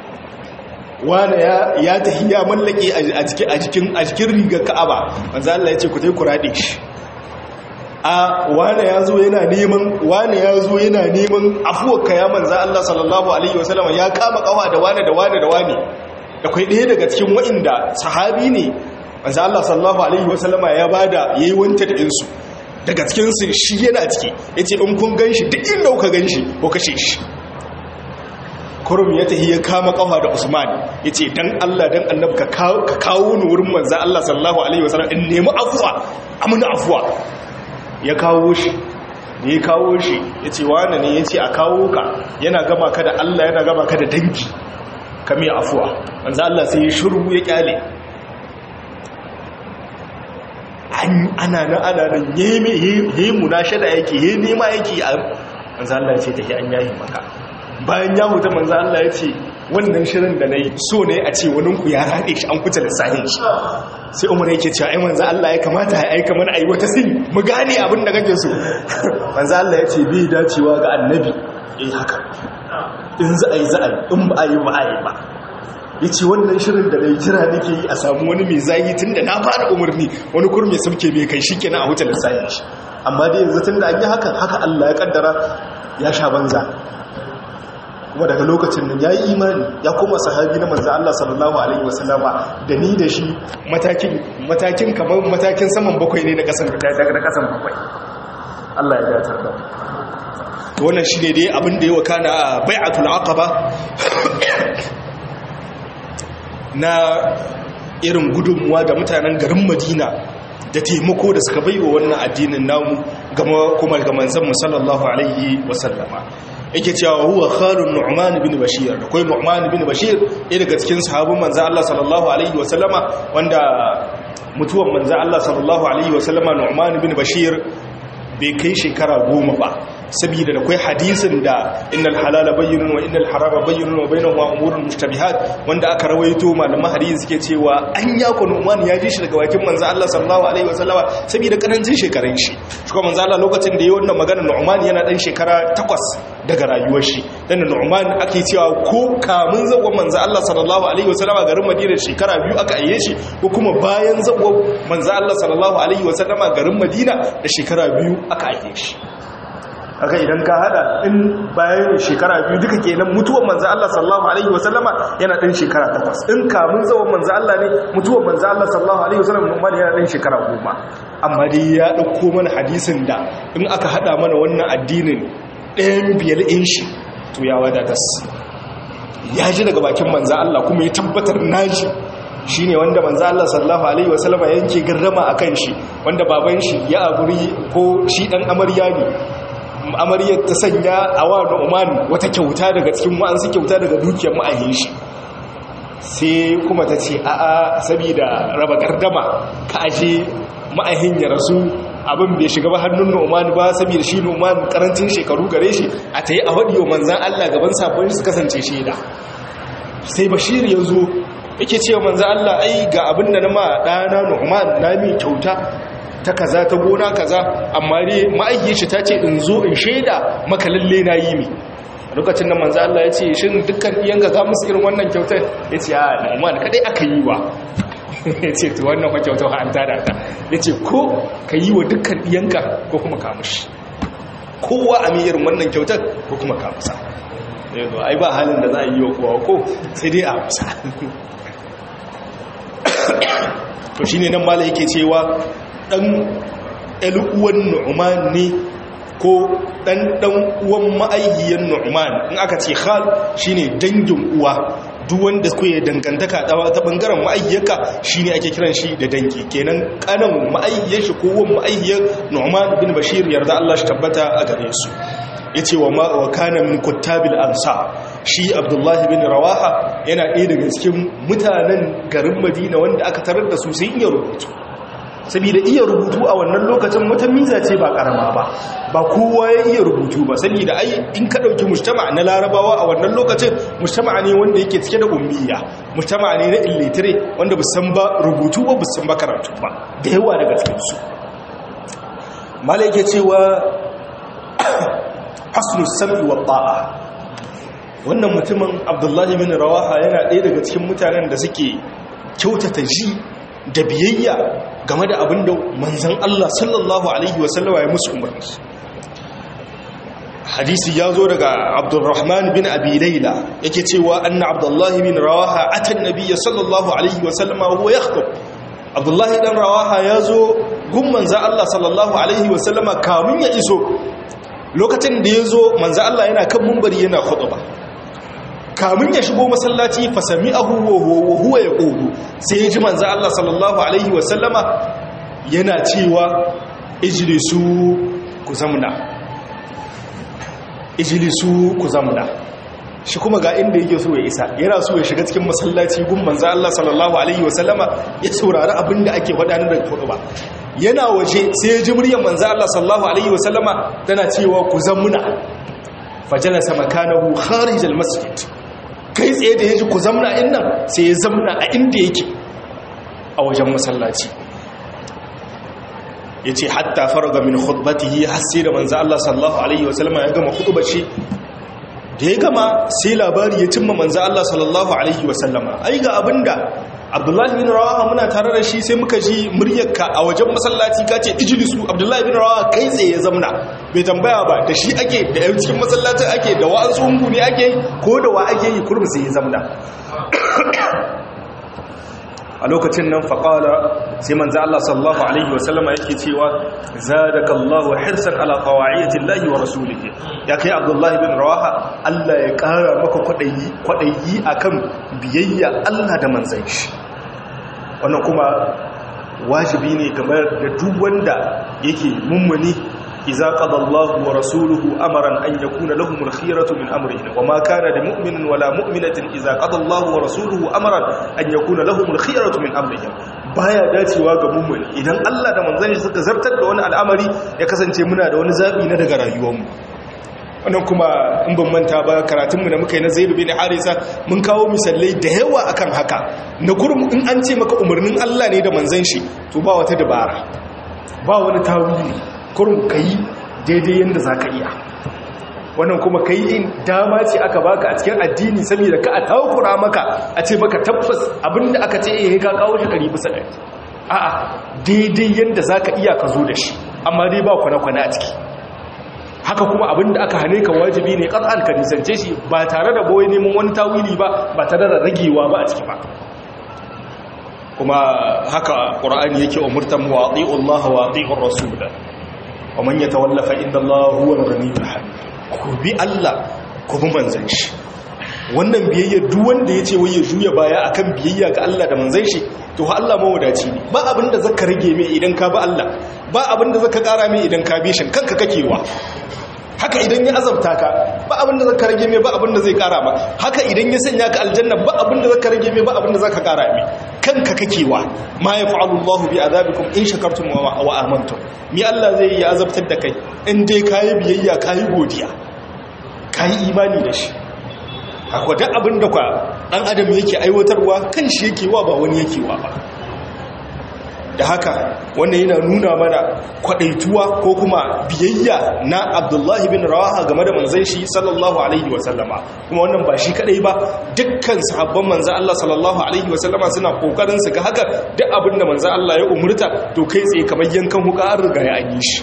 wane ya tafi ya mallake a jikin a jikin rigar ka'aba manzo Allah ya ce ku tai ku rade shi a wane ya zo yana neman wane ya zo yana neman afuwar ka ya manzo Allah sallallahu alaihi wasallam ya kama kawa da wane da wane da wane da kai ɗaya daga cikin wa'inda sahabi ne manzo Allah sallallahu alaihi wasallama ya bada yayi wanta da insu daga cikin su shi yana ciki yace in kun ganshi duk inda kuka ganshi ko kashe shi kurum ya tahi ya kama kafa da Usman ya ce dan Allah dan annabi ka kawo ni wurin manzo Allah sallallahu alaihi wasallam in nemi afuwa amina afuwa ya kawo shi da ya kawo shi ya ce wane ne ya ce a kawo ka yana gama ka da Allah yana gama ka da dangi ka mai afuwa manzo Allah sai ya shiru ya kyale ana nan ana nan yayi munashada yake yayi nema yake manzo Allah ya ce tafi an yayi maka bayan ya huta manzo Allah ya ce wannan shirin da nayi so ne a ce wani ku ya rade shi an kuta lissahin shi sai Umar yake cewa ai manzo Allah ya kamata ya aika mana ayi wata sin mu gane abin da kake so manzo Allah ya ce bai dacewa ga annabi eh haka in za a yi za a yi in ba a yi ba a yi ba ya ce wannan shirin da mai jira nake yi a samu wani mai zahi tun da na fara umarni wani kurme sauke mai kai shi kenan a wuce lissayin shi amma dai yanzu tun da an yi hakan haka allah ya kaddara ya sha banza kuma daga lokacin nan ya yi imani ya koma sahabi na manzan Allah sallallahu Alaihi wasallama da ni da shi matakin kamar matakin saman bakwai ne na kasan bakwai Allah ya datar da wannan shi ne dai abin da ya waka na bai'atul aqaba na irin gudunmuwa da mutanen garin madina da taimako da suka baiwa wannan addinin namu kuma ga manzan musallallahu alaihi wasallama yake cewa huwa khalun nu'man ibn bashir akwai nu'man ibn bashir ɗaya daga cikin sahabban manzo Allah sallallahu alaihi wa sallama wanda mutuwan manzo Allah sallallahu alaihi wa sallama nu'man ibn bashir bai kai shekara goma ba saboda da kai hadisin da innal halala bayyinun wa innal harama bayyinun wa bainahuma umurun mushtabihat wanda aka rawaito malaman hadisi suke cewa an ya ku Nu'man ya ji shi daga bakin manzo Allah sallallahu alaihi wasallama saboda karancin shekarun shi shi kuma manzo Allah lokacin da yayi wannan magana Nu'man yana dan shekara 8 daga rayuwar shi dan Nu'man ake cewa ko kamun zagon manzo Allah sallallahu alaihi wasallama garin Madina shekara biyu aka aiye shi ko kuma bayan zagon manzo Allah sallallahu alaihi wasallama garin Madina da shekara biyu aka aiye shi haka idan ka hada in bayan shekara biyu duka kenan mutuwar manzo Allah sallallahu alaihi wasallama yana dan shekara takwas in kamun zawon manzo Allah ne mutuwar manzo Allah sallallahu alaihi wasallam Umar yana dan shekara goma amma dai ya dauko mana hadisin da in aka hada mana wannan addinin ɗayan biyar in shi to ya wadatas ya ji daga bakin manzo Allah kuma ya tabbatar naji shi ne wanda manzo Allah sallallahu alaihi wasallama yanke garrama akan shi wanda baban shi ya aburi ko shi dan amarya ne amaryar ta sanya a wa Nu'man wata kyauta daga cikin wa'ansu kyauta daga dukiyar ma'ahin shi sai kuma ta ce a'a saboda raba gardama ka aje ma'ahin ya rasu abin bai shiga ba hannun Nu'man ba saboda shi Nu'man karancin shekaru gare shi a tayi a wadiyo manzan Allah gaban sabon su kasance shaida sai Bashir ya zo yake cewa manzan Allah ai ga abin da na ma ɗana Nu'man na mi kyauta ta kaza ta gona kaza amma dai ma'ayyar shi ta ce in zo in shaida maka lalle na yi mi lokacin da manzo Allah ya ce shin dukkan iyanka za musu irin wannan kyautar ya ce a Nu'man kadai aka yi wa ya ce to wannan kwa kyautar an tada ta ya ce ko ka yi wa dukkan iyanka ko kuma ka mushi kowa a mi irin wannan kyautar ko kuma ka musa ai ba halin da za a yi wa kowa ko sai dai a musa to shine nan mala yake cewa dan ɗalu'uwan nu'man ne ko ɗan ɗan uwan ma'aihiyar nu'man in aka ce khal shine dangin uwa duk wanda kuke dangantaka ta bangaren ma'aihiyarka shine ake kiran shi da dangi kenan kanan ma'aihiyar shi ko wan ma'aihiyar nu'man bin bashir yarda Allah shi tabbata a gare su yace wa ma wa kana min kuttabil ansa shi abdullahi bin rawaha yana ɗaya daga cikin mutanen garin madina wanda aka tarar da su sai iya rubutu saboda iya rubutu a wannan lokacin wata miza ce ba karama ba ba kowa ya iya rubutu ba saboda ai in ka dauki mujtama na larabawa a wannan lokacin mujtama ne wanda yake cike da ummiya mujtama ne na illiterate wanda ba san ba rubutu ba ba san ba karatu ba da yawa daga cikin su malaike cewa hasnu sam'i wa ta'a wannan mutumin abdullahi bin rawaha yana ɗaya daga cikin mutanen da suke kyautata ji da biyayya game da abin da manzan Allah sallallahu Alaihi wasallama ya musu umarni hadisi ya zo daga abdurrahman bin abi laila yake cewa anna abdullahi bin rawaha atan nabiyya sallallahu alaihi wasallama huwa yakhutub abdullahi dan rawaha ya zo gun manzan Allah sallallahu alaihi wasallama kamun ya iso lokacin da ya zo manzan Allah yana kan mumbari yana khutba kamun ya shigo masallaci fasami ahu wa huwa ya ƙogu sai ya ji manza Allah sallallahu Alaihi wasallama yana cewa ijilisu ku zamna ijilisu ku zamna shi kuma ga inda yake so ya isa yana so ya shiga cikin masallaci gun manza Allah sallallahu Alaihi wasallama ya saurari abin da ake faɗa daga kudu ba yana waje sai ya ji muryar manza Allah sallallahu Alaihi wasallama tana cewa ku zamna fajalasa makanahu kharijal masjid kai tsaye da ya ji ku zamna in nan sai ya zamna a inda yake a wajen masallaci ya ce hatta faraga min khutbatihi har sai da manzo Allah sallallahu alaihi wasallam ya gama khutbar shi da ya gama sai labari ya cimma manzo Allah sallallahu alaihi wasallama ai ga abinda Abdullahi bin Rawaha muna tare da shi sai muka ji muryarka a wajen masallaci ka ce ijlisu Abdullahi bin Rawaha kai tsaye ya zamna bai tambaya ba da shi ake da yan cikin masallacin ake da wa'ansu hungu ne ake ko da wa ake yi kurmi sai ya zamna a lokacin nan faƙala sai manzo Allah sallallahu alaihi wasallama yake cewa zadakallahu hirsan ala qawaiyatin lahi wa rasulihi ya kai Abdullahi bin Rawaha Allah ya ƙara maka kwadayi kwadayi akan biyayya Allah da manzon shi wannan kuma wajibi ne kamar da duk wanda yake mummuni إذا قضى الله ورسوله أمرا أن يكون لهم الخيرة من أمرهم وما كان لمؤمن ولا مؤمنة إذا قضى الله ورسوله أمرا أن يكون لهم الخيرة من أمرهم baya dacewa ga mummuni idan Allah da manzon shi suka zartar da wani al'amari ya kasance muna da wani zabi na daga rayuwarmu wannan kuma in ban manta ba karatunmu da muka yi na Zaid bin Harisa mun kawo misalai da yawa akan haka na kurum in an ce maka umarnin Allah ne da manzon shi to ba wata dabara ba wani tawili kurum ka yi daidai yadda za ka iya wannan kuma ka yi dama ce aka baka a cikin addini saboda ka a takura maka a ce baka tabbas abinda aka ce iya ka kawo shi kari bisa ɗari a'a daidai yadda za ka iya ka zo da shi amma dai ba kwana-kwana a ciki haka kuma abinda aka hane ka wajibi ne ƙasar ka nisance shi ba tare da boye neman wani tawili ba ba tare da ragewa ba a ciki ba kuma haka ƙura'ani yake umurtan mu waɗi'u Allah waɗi'ur rasulullah wa man yatawalla fa inna Allah huwa al-ghaniyyul hamid ku bi Allah ku bi manzon shi wannan biyayya duk wanda yace wai ya juya baya akan biyayya ga Allah da manzon shi to ha Allah mawadaci ne ba abinda zaka rage mai idan ka bi Allah ba abinda zaka kara mai idan ka bi shi kanka kakewa haka idan ya azabta ka ba abinda zaka rage mai ba abinda zai kara ma haka idan ya sanya ka aljanna ba abinda zaka rage mai ba abinda zaka kara mai kanka kakewa ma yaf'alu Allahu bi azabikum in shakartum wa amantum mi Allah zai yi azabtar da kai in dai kayi biyayya kayi godiya kayi imani da shi akwai duk abinda kwa dan adam yake aiwatarwa kan shi yake wa ba wani yake wa ba da haka wannan yana nuna mana kwadaituwa ko kuma biyayya na abdullahi bin rawaha game da manzan shi sallallahu alaihi wasallama kuma wannan ba shi kadai ba dukkan sahabban manzan Allah sallallahu alaihi wasallama suna kokarin su ga haka duk abin da manzan Allah ya umurta to kai tsaye kamar yankan huka an riga ya yi shi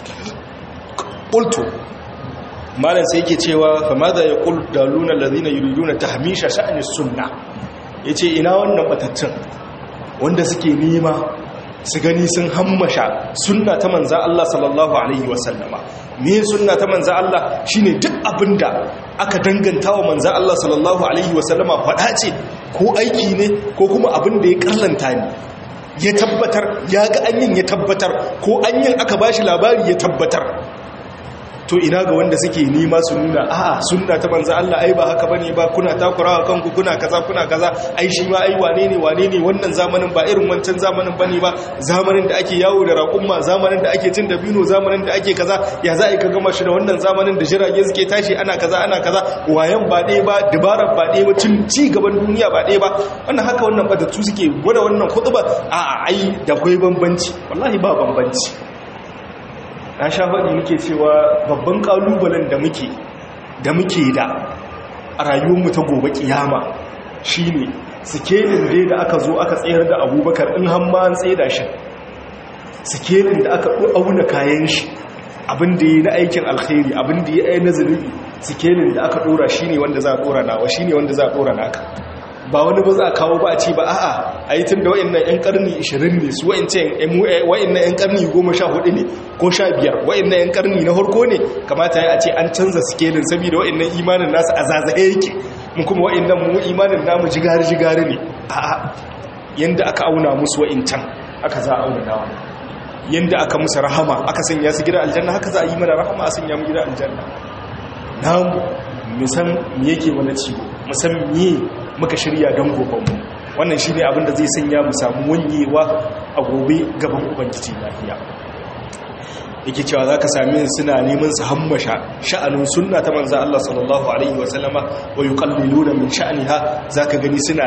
qultu malam sai yake cewa fa madha yaqul daluna alladhina yuriduna tahmisha sha'ni sunna yace ina wannan batattun wanda suke nema su gani sun hammasha sunna ta manza Allah sallallahu alaihi wasallama me sunna ta manza Allah shine duk abinda aka danganta wa manza Allah sallallahu alaihi wasallama faɗa ce ko aiki ne ko kuma abinda ya karlanta ne ya tabbatar ya ga anyin ya tabbatar ko anyin aka bashi labari ya tabbatar to ina ga wanda suke nima su nuna a'a sunna ta manzo Allah ai ba haka bane ba kuna takurawa kanku kuna kaza kuna kaza ai shi ma ai wane ne wane ne wannan zamanin ba irin wancan zamanin bane ba zamanin da ake yawo da raƙumma zamanin da ake cin dabino zamanin da ake kaza ya za a ka gama shi da wannan zamanin da jirage suke tashi ana kaza ana kaza wayan ba ɗaya ba dabarar ba ɗaya ba cin ci gaban duniya ba ɗaya ba wannan haka wannan batattu suke gwada wannan khutba a'a ai da kwai bambanci wallahi ba bambanci na sha faɗi muke cewa babban ƙalubalen da muke da muke da a rayuwarmu ta gobe ƙiyama shi ne sikelin dai da aka zo aka tsayar da abubakar in hamma an tsaye da shi sikelin da aka auna kayan shi abin da ya na aikin alkhairi abin da ya yi na zunubi sikelin da aka ɗora shi ne wanda za a ɗora nawa shi ne wanda za a ɗora naka ba wani ba za a kawo ba a ce ba a'a a yi tun da wa'annan 'yan karni 20 ne su wa'annan 'yan karni 14 ne ko 15 wa'annan 'yan karni na harko ne kamata ya a ce an canza sikelin saboda wa'annan imanin nasu a zazaye yake mu kuma wa'annan mu imanin namu jigari-jigari ne a'a yanda aka auna musu wa'incan aka za a auna nawa yanda aka musu rahama aka sanya su gida aljanna haka za a yi mana rahama a sanya mu gida aljanna namu musan me yake wani ciwo musan me muka shirya don gobanmu wannan shi ne abinda zai sanya mu samu wanyewa a gobe gaban ubangiji lafiya yake cewa za ka sami suna neman su hammasha sha'anin sunna ta manza Allah sallallahu Alaihi wasallama wa yi kallilu da min sha'aniha za ka gani suna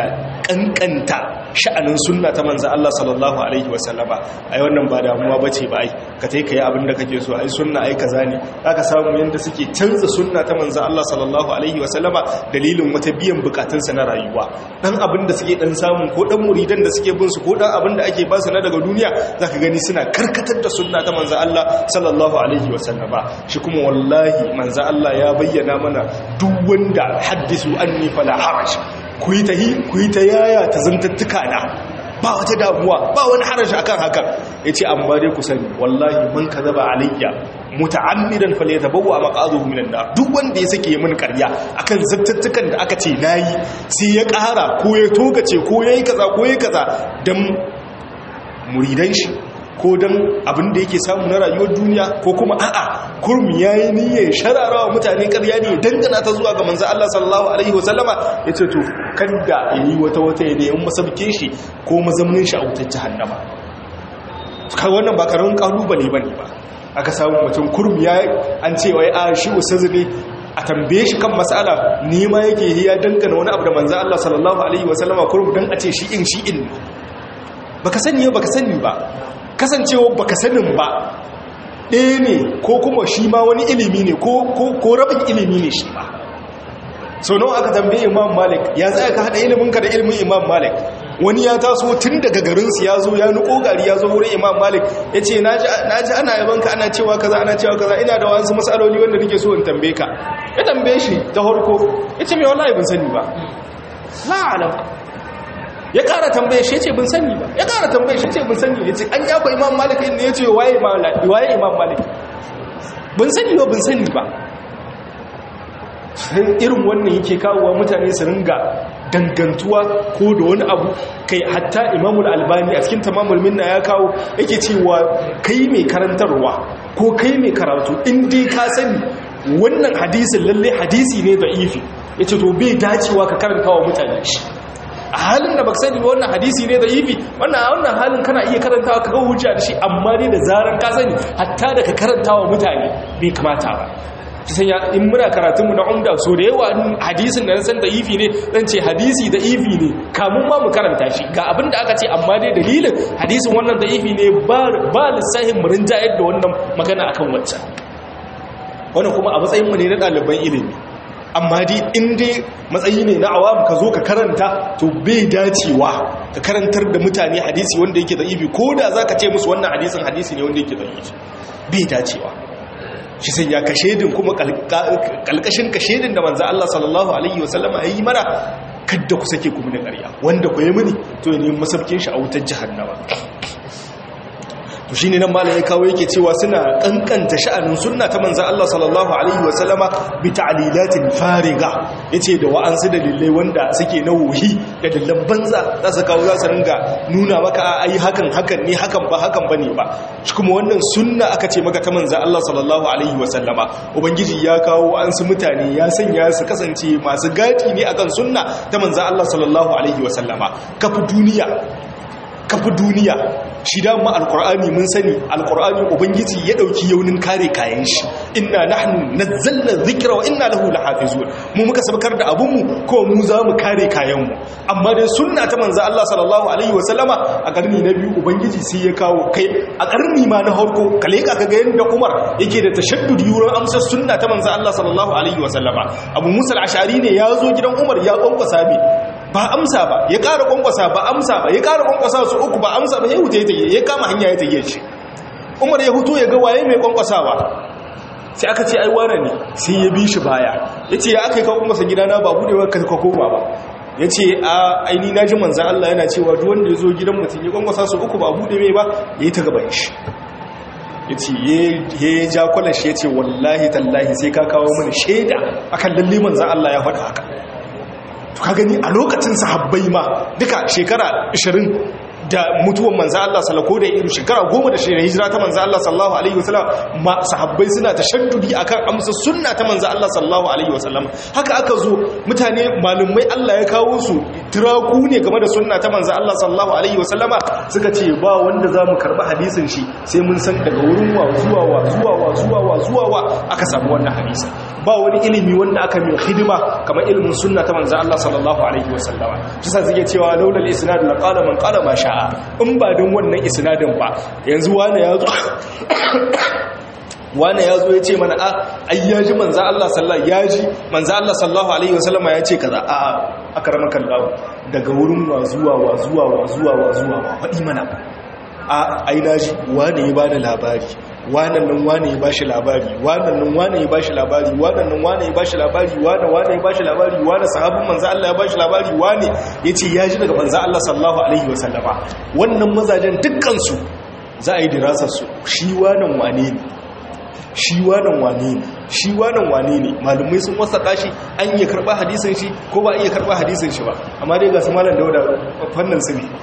kankanta sha'anin sunna ta manza Allah sallallahu Alaihi wasallama a yi wannan ba damuwa ba ce ba ai ka tai kai abin da kake so ai sunna ai kaza ne zaka samu yanda suke canza sunna ta manzo Allah sallallahu alaihi wasallama dalilin wata biyan bukatunsa na rayuwa dan abin da suke dan samu ko dan muridan da suke bin su ko dan abin da ake ba su na daga duniya zaka gani suna karkatar da sunna ta manzo Allah sallallahu alaihi wasallama shi kuma wallahi manzo Allah ya bayyana mana duk wanda haddisu anni fala haraj ku yi ta ku yi ta yaya ta zantattuka na ba wata damuwa ba wani harashi akan haka yace amma dai ku sani wallahi man kadaba alayya muta'ammidan falyatabawwa maqaduhu minan nar duk wanda ya sake min ƙarya akan zattattukan da aka ce nayi sai ya ƙara ko ya togace ko yayi kaza ko yayi kaza dan muridan shi ko don abin da yake samu na rayuwar duniya ko kuma a'a kurmi ya yi niyyar shararawa mutane karya ne dangana ta zuwa ga manzan Allah sallallahu Alaihi wasallama ya ce to kada ya yi wata wata ya da masabke shi ko mazaunin shi a wutar jihannama kai wannan ba karamin kalubale ba ne ba aka samu mutum kurmi ya an ce wai a shi usazu ne a tambaye shi kan matsala nema yake ya dangana wani abu da manzan Allah sallallahu Alaihi wasallama kurmi don a ce shi'in shi'in baka sani baka sani ba kasancewa baka sanin ba ɗaya ne ko kuma shi ma wani ilimi ne ko rabin ilimi ne shi ma sau nawa aka tambaye imam malik ya tsaya ka haɗa iliminka da ilimin imam malik wani ya taso tun daga garinsu ya zo ya nuko gari ya zo wurin imam malik ya ce na ji ana yabanka ana cewa kaza ana cewa kaza ina da wasu matsaloli wanda nake so in tambaye ka ya tambaye shi ta harko ya ce mai wallahi bin sani ba la'alam ya kara tambaye shi ya ce bin sani ba ya kara tambaye shi ya ce bin sani ya ce an yaba imam malik ne ya ce waye imam malik bin sani ba bin sani ba irin wannan yake kawowa mutane su ringa dangantuwa ko da wani abu kai hatta imamul albani a cikin tamamul minna ya kawo yake cewa kai mai karantarwa ko kai mai karatu in dai ka sani wannan hadisin lalle hadisi ne da ifi ya ce to bai dacewa ka karanta wa mutane shi a halin da baka sani ba wannan hadisi ne da ifi wannan a wannan halin kana iya karantawa ka ga hujja da shi amma dai da zaran ka sani hatta da ka karantawa mutane bai kamata ba ta sanya in muna karatunmu na umda so da yawa hadisin da na san da ifi ne zan ce hadisi da ifi ne kamun ma mu karanta shi ga abin da aka ce amma dai dalilin hadisin wannan da ifi ne ba lissahin mu rinjayar da wannan magana akan waccan wannan kuma a matsayin mu ne na ɗaliban ilimi amma dai in dai matsayi ne na awam ka zo ka karanta to bai dacewa ka karantar da mutane hadisi wanda yake da ifi ko da za ka ce musu wannan hadisin hadisi ne wanda yake da ifi bai dacewa shi sai ya kashedin kuma kalkashin kashedin da manzo Allah sallallahu alaihi wasallama yayi mana kadda ku sake kuma da ƙarya wanda ku yi mini to ya nemi masabkin shi a wutar jahannama to shine nan malam ya kawo yake cewa suna kankanta sha'anin sunna ta manzo Allah sallallahu alaihi wasallama bi ta'lilatin fariga yace da wa'ansu dalilai wanda suke na wuhi da dallan banza za su kawo za su ringa nuna maka ai hakan hakan ne hakan ba hakan bane ba shi kuma wannan sunna aka ce maka ta manzo Allah sallallahu alaihi wasallama ubangiji ya kawo wa'ansu mutane ya sanya su kasance masu gadi ne akan sunna ta manzo Allah sallallahu alaihi wasallama kafu duniya kafi duniya shi dama alkur'ani mun sani alkur'ani ubangiji ya dauki yaunin kare kayan shi inna nahnu nazzalna dhikra wa inna lahu lahafizun mu muka sabkar da abun mu ko mu za mu kare kayan mu amma dai sunna ta manzo Allah sallallahu alaihi wasallama a karni na biyu ubangiji sai ya kawo kai a karni ma na harko kale ka ga yanda Umar yake da tashaddud yuran amsar sunna ta manzo Allah sallallahu alaihi wasallama Abu Musa al-Ash'ari ne ya zo gidan Umar ya kwankwasa bi ba amsa ba ya ƙara ƙwanƙwasa ba amsa ba ya ƙara ƙwanƙwasa su uku ba amsa ba ya huta ya tafiye ya kama hanya ya tafiye shi umar ya hutu ya ga waye mai ƙwanƙwasawa sai aka ce aiwana ne sai ya bi shi baya ya ce ya aka yi kawo masa gidana ba buɗewa ka koma ba ya ce a aini na ji manzan Allah yana cewa duk wanda ya zo gidan mutum ya ƙwanƙwasa su uku ba buɗe mai ba ya yi ta gaban shi ya ce ya ja kwalar shi ya ce wallahi tallahi sai ka kawo mana shaida akan lalle manzan Allah ya faɗa haka to ka gani a lokacin sahabbai ma duka shekara 20 da mutuwan manzo Allah sallallahu da irin shekara 10 da shekara hijira ta manzo Allah sallallahu alaihi wasallam ma sahabbai suna tashaddudi akan amsa sunna ta manzo Allah sallallahu alaihi wasallam haka aka zo mutane malumai Allah ya kawo su tiraku ne game da sunna ta manzo Allah sallallahu alaihi wasallama suka ce ba wanda zamu karba hadisin shi sai mun san daga wurin wa zuwa wa zuwa wa zuwa wa zuwa wa aka samu wannan hadisin ba wani ilimi wanda aka mai hidima kamar ilimin sunna ta manzo Allah sallallahu alaihi wasallama kisa suke cewa laulal isnad la qala man qala ma sha'a in ba don wannan isnadin ba yanzu wani ya zo wane ya zo ya ce mana a ayyaji manza Allah sallallahu ya ji manza Allah sallallahu alaihi wasallama ya ce kaza a aka rama kallawo daga wurin wa zuwa wa zuwa wa zuwa wa zuwa wa faɗi mana a aina ji wane ya bada labari wanan nan wane ya bashi labari wanan nan wane ya bashi labari wanan nan wane ya bashi labari wane wane ya bashi labari wane sahabin manza Allah ya bashi labari wane yace ya ji daga manza Allah sallallahu alaihi wasallama wannan mazajen dukkan su za a yi dirasar su shi wanan wane ne shi wanan wane ne shi wanan wane ne malumai sun wasa kashi an iya karba hadisin shi ko ba iya karba hadisin shi ba amma dai ga su malam dauda fannin su ne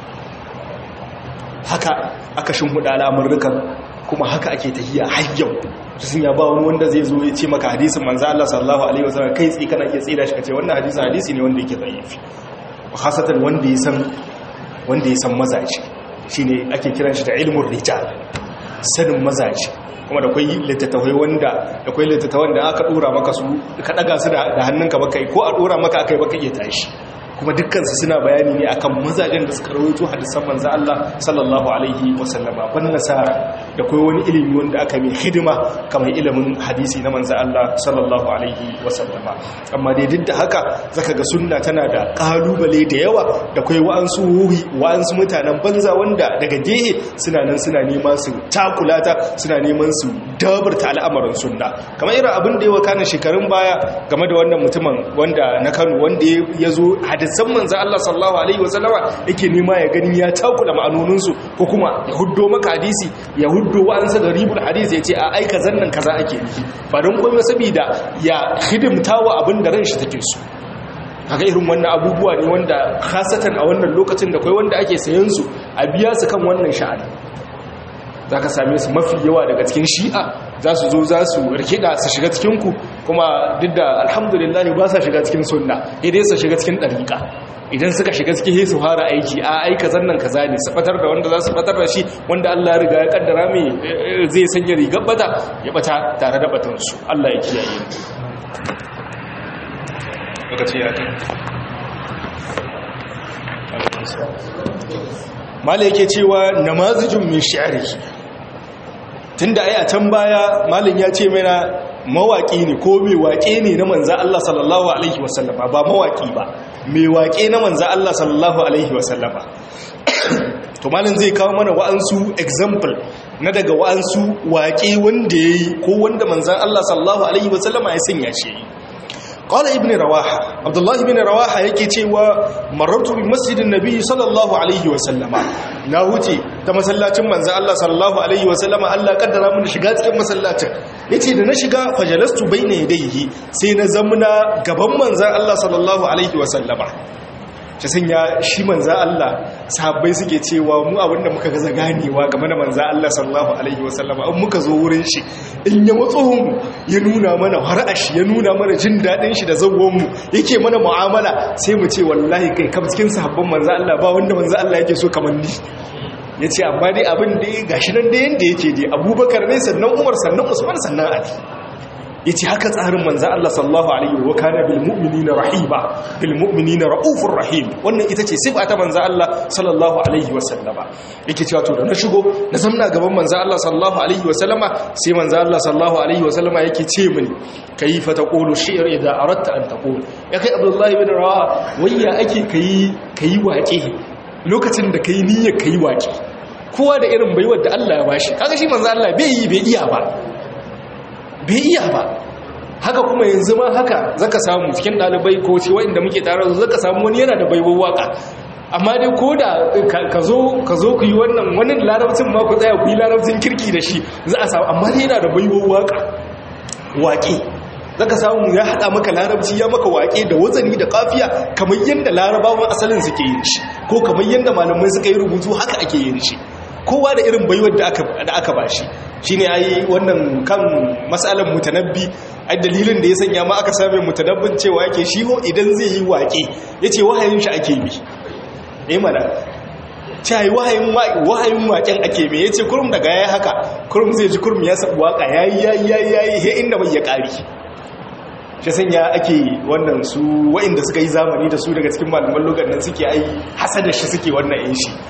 haka aka shimhuda al'amurrukan kuma haka ake tahiya har yau sun ya ba wani wanda zai zo ya ce maka hadisin manzo Allah sallallahu alaihi wasallam kai tsi kana iya tsira shi kace wannan hadisin hadisi ne wanda yake dhaifi khasatan wanda ya san wanda ya san mazaji shine ake kiran shi da ilmur rijal sanin mazaji kuma da kwai littattafai wanda da kwai littattafan da aka dora maka su ka daga su da hannunka baka ko a dora maka akai baka iya tashi kuma dukkansu suna bayani ne akan mazajen da suka rawaito hadisan manzo Allah sallallahu alaihi wasallama ban nasara da kai wani ilimi wanda aka mai hidima kamar ilimin hadisi na manzo Allah sallallahu alaihi wasallama amma dai duk da haka zaka ga sunna tana da kalubale da yawa da kai wa'ansu wuri wa'ansu mutanen banza wanda daga gehe suna nan suna neman su takulata suna neman su dabarta al'amarin sunna kamar irin abin da ya wakana shekarun baya game da wannan mutumin wanda na Kano wanda ya zo hadisi hadisan manzo Allah sallallahu alaihi wasallama yake nema ya gani ya takula ma'anonin su ko kuma ya huddo maka hadisi ya huddo wa'ansa da ribul hadisi ya ce a aika zannan kaza ake nufi ba don komai saboda ya hidimta wa abin da ran shi take so haka irin wannan abubuwa ne wanda khasatan a wannan lokacin da kai wanda ake sayan su a biya su kan wannan sha'ani za ka same su mafi yawa daga cikin shi'a za su zo za su rikida su shiga cikinku kuma duk da alhamdulillah ba sa shiga cikin sunna idai su shiga cikin ɗariƙa idan suka shiga cikin su fara aiki a aika zannan kaza ne su fatar da wanda za su fatar da shi wanda Allah ya riga ya kaddara mai zai sanya rigar bata ya bata tare da batansu Allah ya kiyaye lokaci ya mala yake cewa namazijin min shi'rihi tunda ai a can baya malin ya ce mana mawaki ne ko mai waƙe ne na manza Allah sallallahu alaihi wasallama ba mawaki ba mai waƙe na manza Allah sallallahu alaihi wasallama to malin zai kawo mana wa'ansu example na daga wa'ansu waƙe wanda yayi ko wanda manzan Allah sallallahu alaihi wasallama ya sanya shi قال ابن رواحة عبد الله بن رواحة yake cewa marartu bi masjidin nabi sallallahu alaihi wa sallama na huce ta masallacin manzo Allah sallallahu alaihi wa sallama Allah kaddara mun shiga cikin masallacin yace da na shiga fajalastu baina yadayhi sai na zamuna gaban manzo Allah sallallahu alaihi wa sallama shi sanya shi manzo Allah sahabbai suke cewa mu abinda muka gaza ganewa game da manzo Allah sallallahu alaihi wa sallama in muka zo wurin shi in ya matso mu ya nuna mana har'ashi ya nuna mana jin daɗin shi da mu yake mana mu'amala sai mu ce wallahi kai kam cikin sahabban manzo Allah ba wanda manzo Allah yake so kamar ni yace amma dai abin da gashi nan da yanda yake dai Abubakar ne sannan Umar sannan Usman sannan Ali yace haka tsarin manzo Allah sallallahu alaihi wa kana bil mu'minina rahiba bil mu'minina raufur rahim wannan ita ce sifa ta manzo Allah sallallahu alaihi wa sallama yake cewa to da na shigo na zamna gaban manzo Allah sallallahu alaihi wa sallama sai manzo Allah sallallahu alaihi wa sallama yake ce mini kayfa taqulu shi'r idza aradta an taqul ya kai Abdullahi bin Rawaha wayya ake kai kai waƙe lokacin da kai niyyar kai waƙe kowa da irin baiwar da Allah ya bashi kaga shi manzo Allah bai yi bai iya ba bai iya ba haka kuma yanzu ma haka zaka samu cikin dalibai ko ce wanda muke tare da zaka samu wani yana da baiwar waka amma dai ko da ka zo ka zo ku yi wannan wani larabcin ma ku tsaya ku yi larabcin kirki da shi za a samu amma dai yana da baiwar waka waƙe zaka samu ya haɗa maka larabci ya maka waƙe da wazani da kafiya kamar yadda larabawan asalin suke yin shi ko kamar yadda malamai suka yi rubutu haka ake yin shi kowa da irin baiwar da aka ba shi shi ne ai wannan kan matsalar mutanabbi ai dalilin da ya sanya ma aka same mutanabbin cewa yake shi ho idan zai yi waƙe ya ce wahayin shi ake bi ne mana ce ai wahayin waƙen ake bi ya ce kurum daga ya haka kurum zai ji kurum ya sabu waƙa ya yi ya yi ya yi ya inda bai ya ƙari shi sanya ake wannan su wa'inda suka yi zamani da su daga cikin malaman lugar nan suke ai hasada shi suke wannan yin shi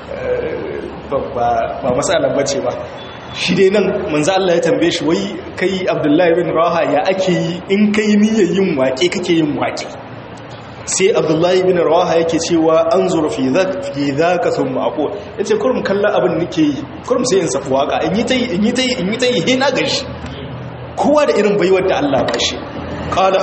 ba matsalar bace ba shi dai nan manzo Allah ya tambaye shi wai kai Abdullahi bin Raha ya ake yi in kai niyyar yin waƙe kake yin waƙe sai Abdullahi bin Raha yake cewa anzur fi dhak fi dhaka thumma aqul yace kurum kallon abin nake yi kurum sai in safu waka in yi tayi in yi tayi in yi tayi he na gashi kowa da irin baiwar da Allah ba shi qala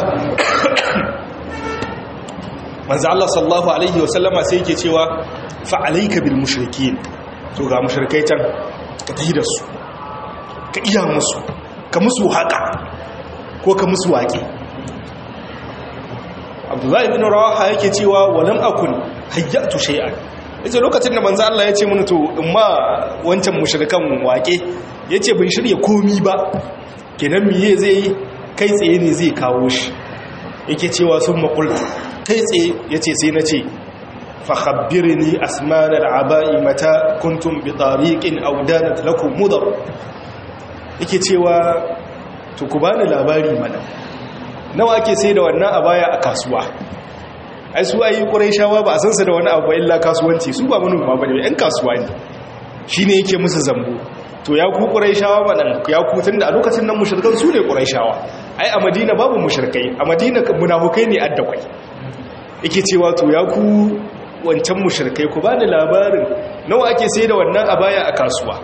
manzo Allah sallallahu alaihi wasallama sai yake cewa fa alayka bil mushrikin to ga mushrikai can ka tahi da su ka iya musu ka musu haka ko ka musu waƙe abdullahi bin rawaha yake cewa walam akun hayyatu shay'an yace lokacin da manzo Allah ya ce mun to in ma wancan mushrikan waƙe yace ban shirya komi ba kenan miye zai kai tsaye ne zai kawo shi yake cewa sun maqultu kai tsaye yace sai na ce فخبرني أسمان العباء متى كنتم بطريق أو دانت لكم مضر yake cewa to ku bani labari mana nawa ake sai da wannan abaya a kasuwa ai su ayi quraishawa ba a san su da wani abu ba illa kasuwanci su ba manoma bane yan kasuwa ne shine yake musu zambo to ya ku quraishawa mana ya ku tunda a lokacin nan mushrikan su ne quraishawa ai a madina babu mushrikai a madina munafukai ne addakwai yake cewa to ya ku wancan mushirkai ku bani labarin nawa ake sai da wannan a baya a kasuwa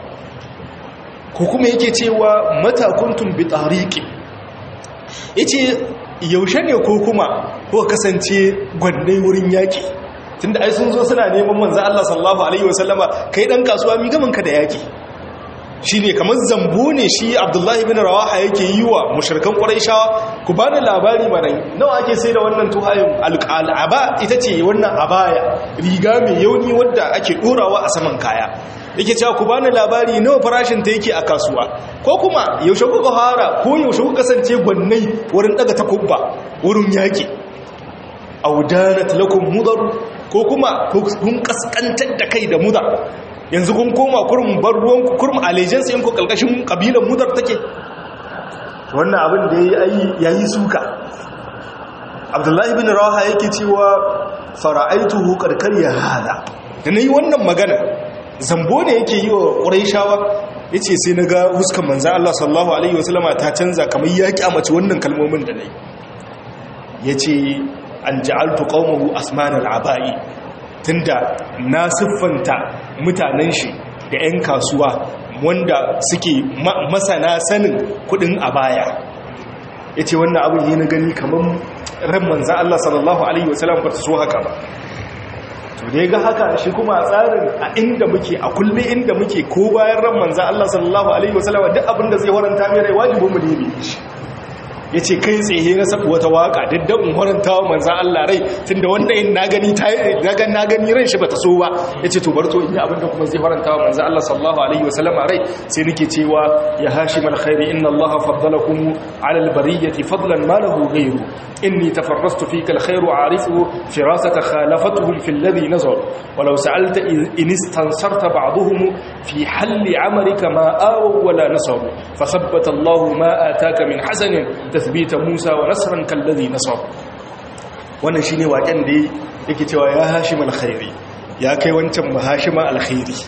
ko kuma yake cewa matakuntun bi tariqi yace yaushe ne ko kuma ko kasance gwandai wurin yaki tunda ai sun zo suna neman manzo Allah sallallahu alaihi wasallama kai dan kasuwa mi gaman ka da yaki shine kamar zambo ne shi Abdullahi bin Rawaha yake yi wa mushrikan Quraishawa ku bani labari mana nawa ake sai da wannan tuhayin al'aba ita ce wannan abaya riga mai yauni wadda ake dorawa a saman kaya yake cewa ku bani labari nawa farashin ta yake a kasuwa ko kuma yaushe kuka fara ko yaushe kuka kasance gwannai wurin daga takubba wurin yaki audanat lakum mudar ko kuma kun kaskantar da kai da mudar yanzu kun koma kurmin bar ruwan kurmin allegiance yanku kalkashin kabilan mudar take wannan abin da ya yi suka abdullahi bin rawaha yake cewa fara'aituhu karkar ya hada da na yi wannan magana zambo ne yake yi wa ƙuraishawa ya ce sai na ga huskan manzan Allah sallallahu Alaihi wasallama ta canza kamar ya kyamaci wannan kalmomin da na yi ya ce an ja'altu ƙaunahu asmanar aba'i tunda na siffanta mutanen shi da 'yan kasuwa wanda suke masana sanin kudin a baya ya ce wannan abin yi na gani kamar ran manzan Allah sallallahu Alaihi wasallam ba ta so haka ba to da ga haka shi kuma tsarin a inda muke a kulle inda muke ko bayan ran manzan Allah sallallahu Alaihi wasallam duk abin da zai waranta mai rai wajibin mu ne shi ya ce kai tsaye na sabu wata waka daddan in horanta wa manzan Allah rai tun da wannan na gani na gani ran shi ba ta so ba ya ce to bar to in yi abinda kuma zai horanta wa manzan Allah sallallahu alaihi wasallama rai sai nake cewa ya hashi mal khairi inna Allah faddalakum ala al bariyati fadlan ma lahu ghayru inni tafarrastu fika al khairu a'rifu firasata khalafatuhum fi alladhi nazar walau sa'alta in istansarta ba'dhum fi halli amalika ma awaw wala nasaru fathabbata Allah ma ataka min hasanin tathbita Musa wa nasran kallazi nasar wannan shine waken da yake cewa ya hashim alkhairi ya kai wancan mahashima alkhairi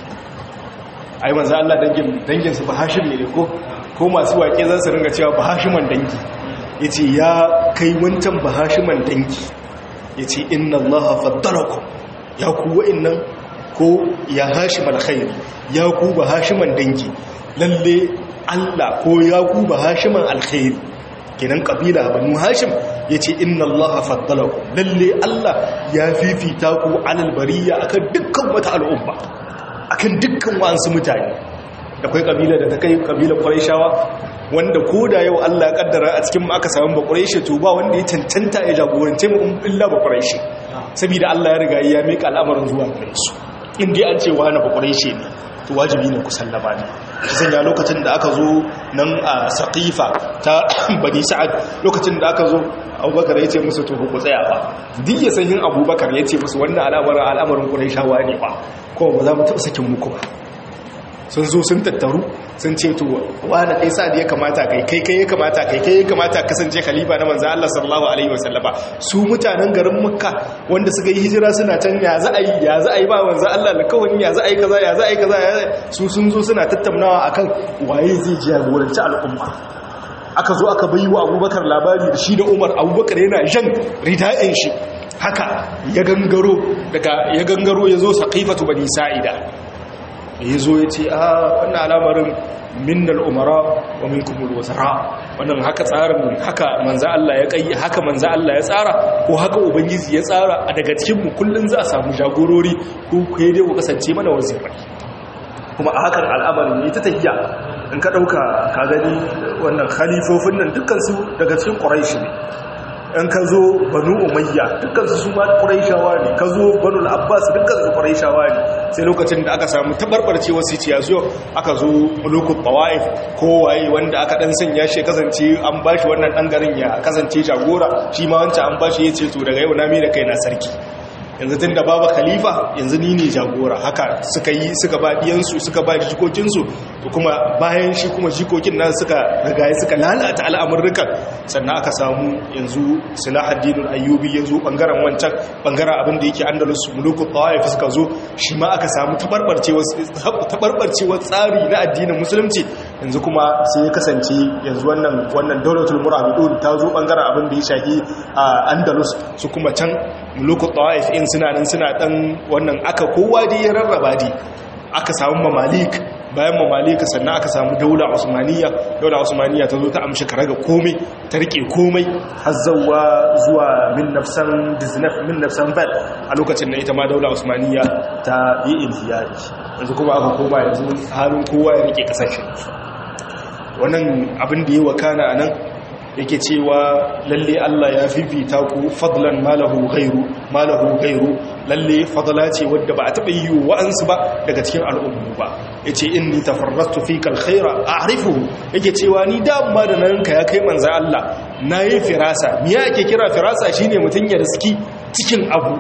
ai manzo Allah dangin dangin su bahashim ne ko ko masu wake za su ringa cewa bahashiman dangi yace ya kai wancan bahashiman dangi yace inna allaha faddalakum ya ku wa'annan ko ya hashim alkhairi ya ku bahashiman dangi lalle Allah ko ya ku bahashiman alkhairi kenan kabila banu hashim yace inna allaha faddalakum lalle allah ya fifita ku alal bariya akan dukkan wata al'umma akan dukkan wasu mutane da kai kabila da ta kai kabila quraishawa wanda koda yau allah ya kaddara a cikin mu aka samu ba quraishi to ba wanda ya cancanta ya jagorance mu illa ba quraishi saboda allah ya riga ya mika al'amarin zuwa gare su in dai an ce wani ba quraishi ne to wajibi ne ku sallama ne sanya lokacin da aka zo nan a saqifa ta bani sa'ad lokacin da aka zo abubakar ya ce musu to ku tsaya ba duk ya san yin abubakar ya ce musu wannan al'amarin al'amarin quraishawa ne ba kuma ba za mu taɓa sakin muku ba sun zo sun tattaru sun ce to wani kai sa da ya kamata kai kai kai ya kamata kai kai ya kamata kasance khalifa na manzo Allah sallallahu alaihi wasallama su mutanen garin Makka wanda suka yi hijira suna can ya za a yi ya za a yi ba manzo Allah alkawari ya za a yi kaza ya za a yi kaza su sun zo suna tattaunawa akan waye zai jagoranci al'umma aka zo aka bayi wa abubakar labari da shi da umar abubakar yana jan rida'in shi haka ya gangaro daga ya gangaro ya zo saƙifatu bani sa'ida ya zo ya ce a wannan alamarin minnal umara wa minkumul wazara wannan haka tsarin haka manza Allah ya kai haka manza Allah ya tsara ko haka ubangiji ya tsara a daga cikin mu kullun za a samu jagorori ko kai dai ku kasance mana wazirai kuma a hakan al'amarin ne ta tafiya in ka ɗauka ka gani wannan khalifofin nan dukkansu daga cikin ƙuraishi ne in ka zo banu umayya dukkansu su ma ƙuraishawa ne ka zo banu abbas dukkansu ƙuraishawa ne sai lokacin da aka samu tabarbarce wasu ciya zuwa aka zo mulukun tawa'if kowaye wanda aka ɗan sanya shi kasance an ba shi wannan ɗan garin ya kasance jagora shi ma wancan an ba shi ya ce to daga yau na mai da kai na sarki yanzu tun da babu khalifa yanzu ni ne jagora haka suka yi suka ba diyansu suka ba jikokinsu to kuma bayan shi kuma jikokin nan suka rigaye suka lalata al'amurrukan sannan aka samu yanzu silahaddinul ayyubi ya zo bangaren wancan bangaren abin da yake andalus mulukul tawaif suka zo shi ma aka samu tabarbarcewar tsari na addinin musulunci yanzu kuma sai ya kasance yanzu wannan wannan daulatul murabidun ta zo bangaren abin da ya shafi a andalus su kuma can mulukul tawaif in suna nan suna dan wannan aka kowa dai ya rarraba dai aka samu mamalik bayan mamalika sannan aka samu daula usmaniya daula usmaniya ta zo ta amshi karaga komai ta rike komai har zawa zuwa min nafsan diznaf min nafsan bad a lokacin da ita ma daula usmaniya ta yi intiyari yanzu kuma aka koma yanzu halin kowa ya rike kasashen wannan abin da ya wakana a nan yake cewa lalle Allah ya fifita ku fadlan malahu ghairu malahu ghairu lalle fadla ce wadda ba a taba yi wa'ansu ba daga cikin al'ummu ba yace inni tafarrastu fika alkhaira a'rifuhu yake cewa ni da amma da nan ka ya kai manzo Allah nayi firasa me yake kira firasa shine mutun ya riski cikin abu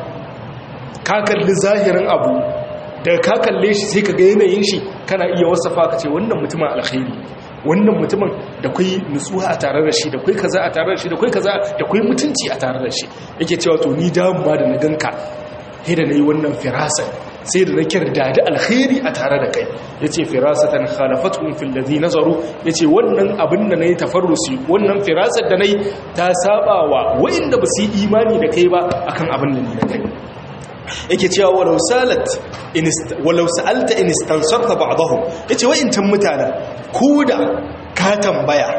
ka kalli zahirin abu da ka kalle shi sai ka ga yanayin shi kana iya wasafa ka ce wannan mutumin alkhairi wannan mutumin da kwai nutsuwa a tare da shi da kwai kaza a tare da shi da kwai kaza da kwai mutunci a tare da shi yake cewa to ni damuwa da na ganka sai da nayi wannan firasa sai da na kirda da alkhairi a tare da kai yace firasatan khalafatuhum fil ladhi nazaru yace wannan abin da nayi tafarrusi wannan firasar da nayi ta sabawa wanda ba su yi imani da kai ba akan abin da ni na kai yake cewa walau salat walau sa'alta in istansarta ba'dahum yace wa'intan mutanen koda ka tambaya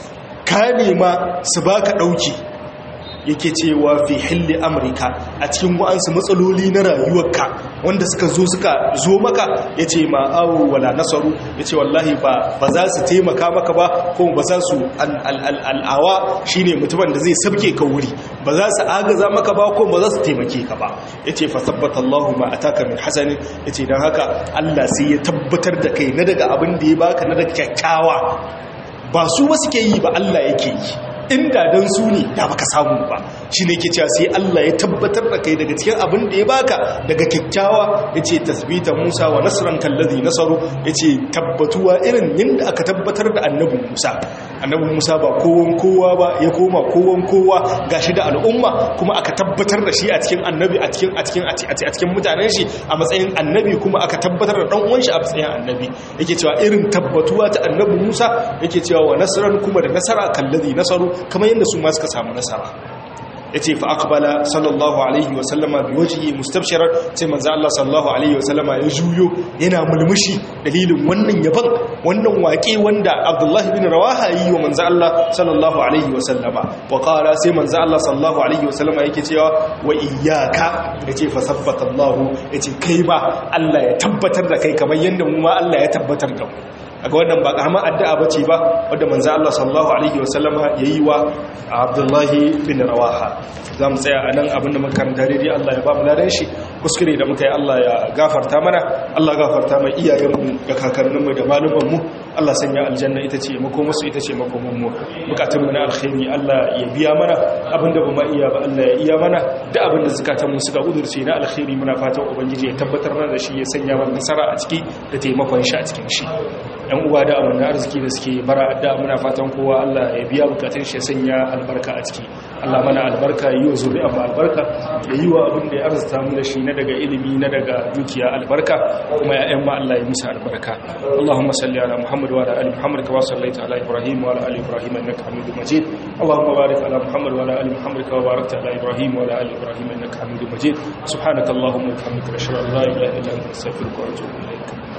ka nema su baka dauki yake cewa fi hilli amurka a cikin wa'ansu matsaloli na rayuwarka wanda suka zo suka zo maka ya ce ma awo wala nasaru ya ce wallahi ba za su taimaka maka ba ko ba za su al'awa shi ne mutumin da zai sabke ka wuri ba za su agaza maka ba ko ba za su taimake ka ba ya ce fasabbata Allahu ma ataka min hasanin ya ce don haka Allah sai ya tabbatar da kai na daga abin da ya baka na daga kyakkyawa ba su wasu ke yi ba Allah yake yi inda don su ne da baka samu ba shi ne ke cewa sai Allah ya tabbatar da kai daga cikin abin da ya baka daga kyakkyawa ya ce tasbita musa wa nasiran kallazi nasaru ya ce tabbatuwa irin yadda aka tabbatar da annabin musa annabin musa ba kowan kowa ba ya koma kowan kowa gashi da al'umma kuma aka tabbatar da shi a cikin annabi a cikin a cikin a cikin mutanen shi a matsayin annabi kuma aka tabbatar da dan uwan shi a matsayin annabi yake cewa irin tabbatuwa ta annabi musa yake cewa wa nasran kuma da nasara kallazi nasaru kamar yadda su ma suka samu nasara ya ce fa akbala sallallahu alaihi wasallama bi wajihi mustabshirar sai manzo Allah sallallahu alaihi wasallama ya juyo yana mulmushi dalilin wannan yaban wannan waƙe wanda Abdullah ibn Rawaha yi wa manzo Allah sallallahu alaihi wasallama wa qala sai manzo Allah sallallahu alaihi wasallama yake cewa wa iyyaka yace fa sabbata Allah yace kai ba Allah ya tabbatar da kai kamar yanda mu ma Allah ya tabbatar da mu aga wannan ba karamar addu'a bace ba wanda manzo Allah sallallahu alaihi wasallama yayi wa Abdullahi bin Rawaha zamu tsaya anan abinda muka karanta dai Allah ya ba mu ladan shi kuskure da muka yi Allah ya gafarta mana Allah gafarta mai iyayenmu da kakanninmu da malumanmu Allah sanya aljanna ita ce makomarsu ita ce makomanmu bukatun mu na alkhairi Allah ya biya mana abinda ba ma iya ba Allah ya iya mana da abinda zakatanmu suka udurce na alkhairi muna fatan ubangiji ya tabbatar mana da shi ya sanya mana nasara a ciki da taimakon shi a cikin shi yan uwa da amana arziki da suke bara adda muna fatan kowa Allah ya biya bukatun shi sanya albarka a ciki Allah mana albarka yi wa zuri'a ma albarka ya yi wa abin da ya arzuta mu da shi na daga ilimi na daga dukiya albarka kuma ya'yan ma Allah ya musu albarka Allahumma salli ala Muhammad wa ala ali Muhammad kama sallaita ala Ibrahim wa ala ali Ibrahim innaka Hamidum Majid Allahumma barik ala Muhammad wa ala ali Muhammad kama barakta ala Ibrahim wa ala ali Ibrahim innaka Hamidum Majid subhanakallahumma wa bihamdika ashhadu an la ilaha illa anta astaghfiruka wa atubu ilaik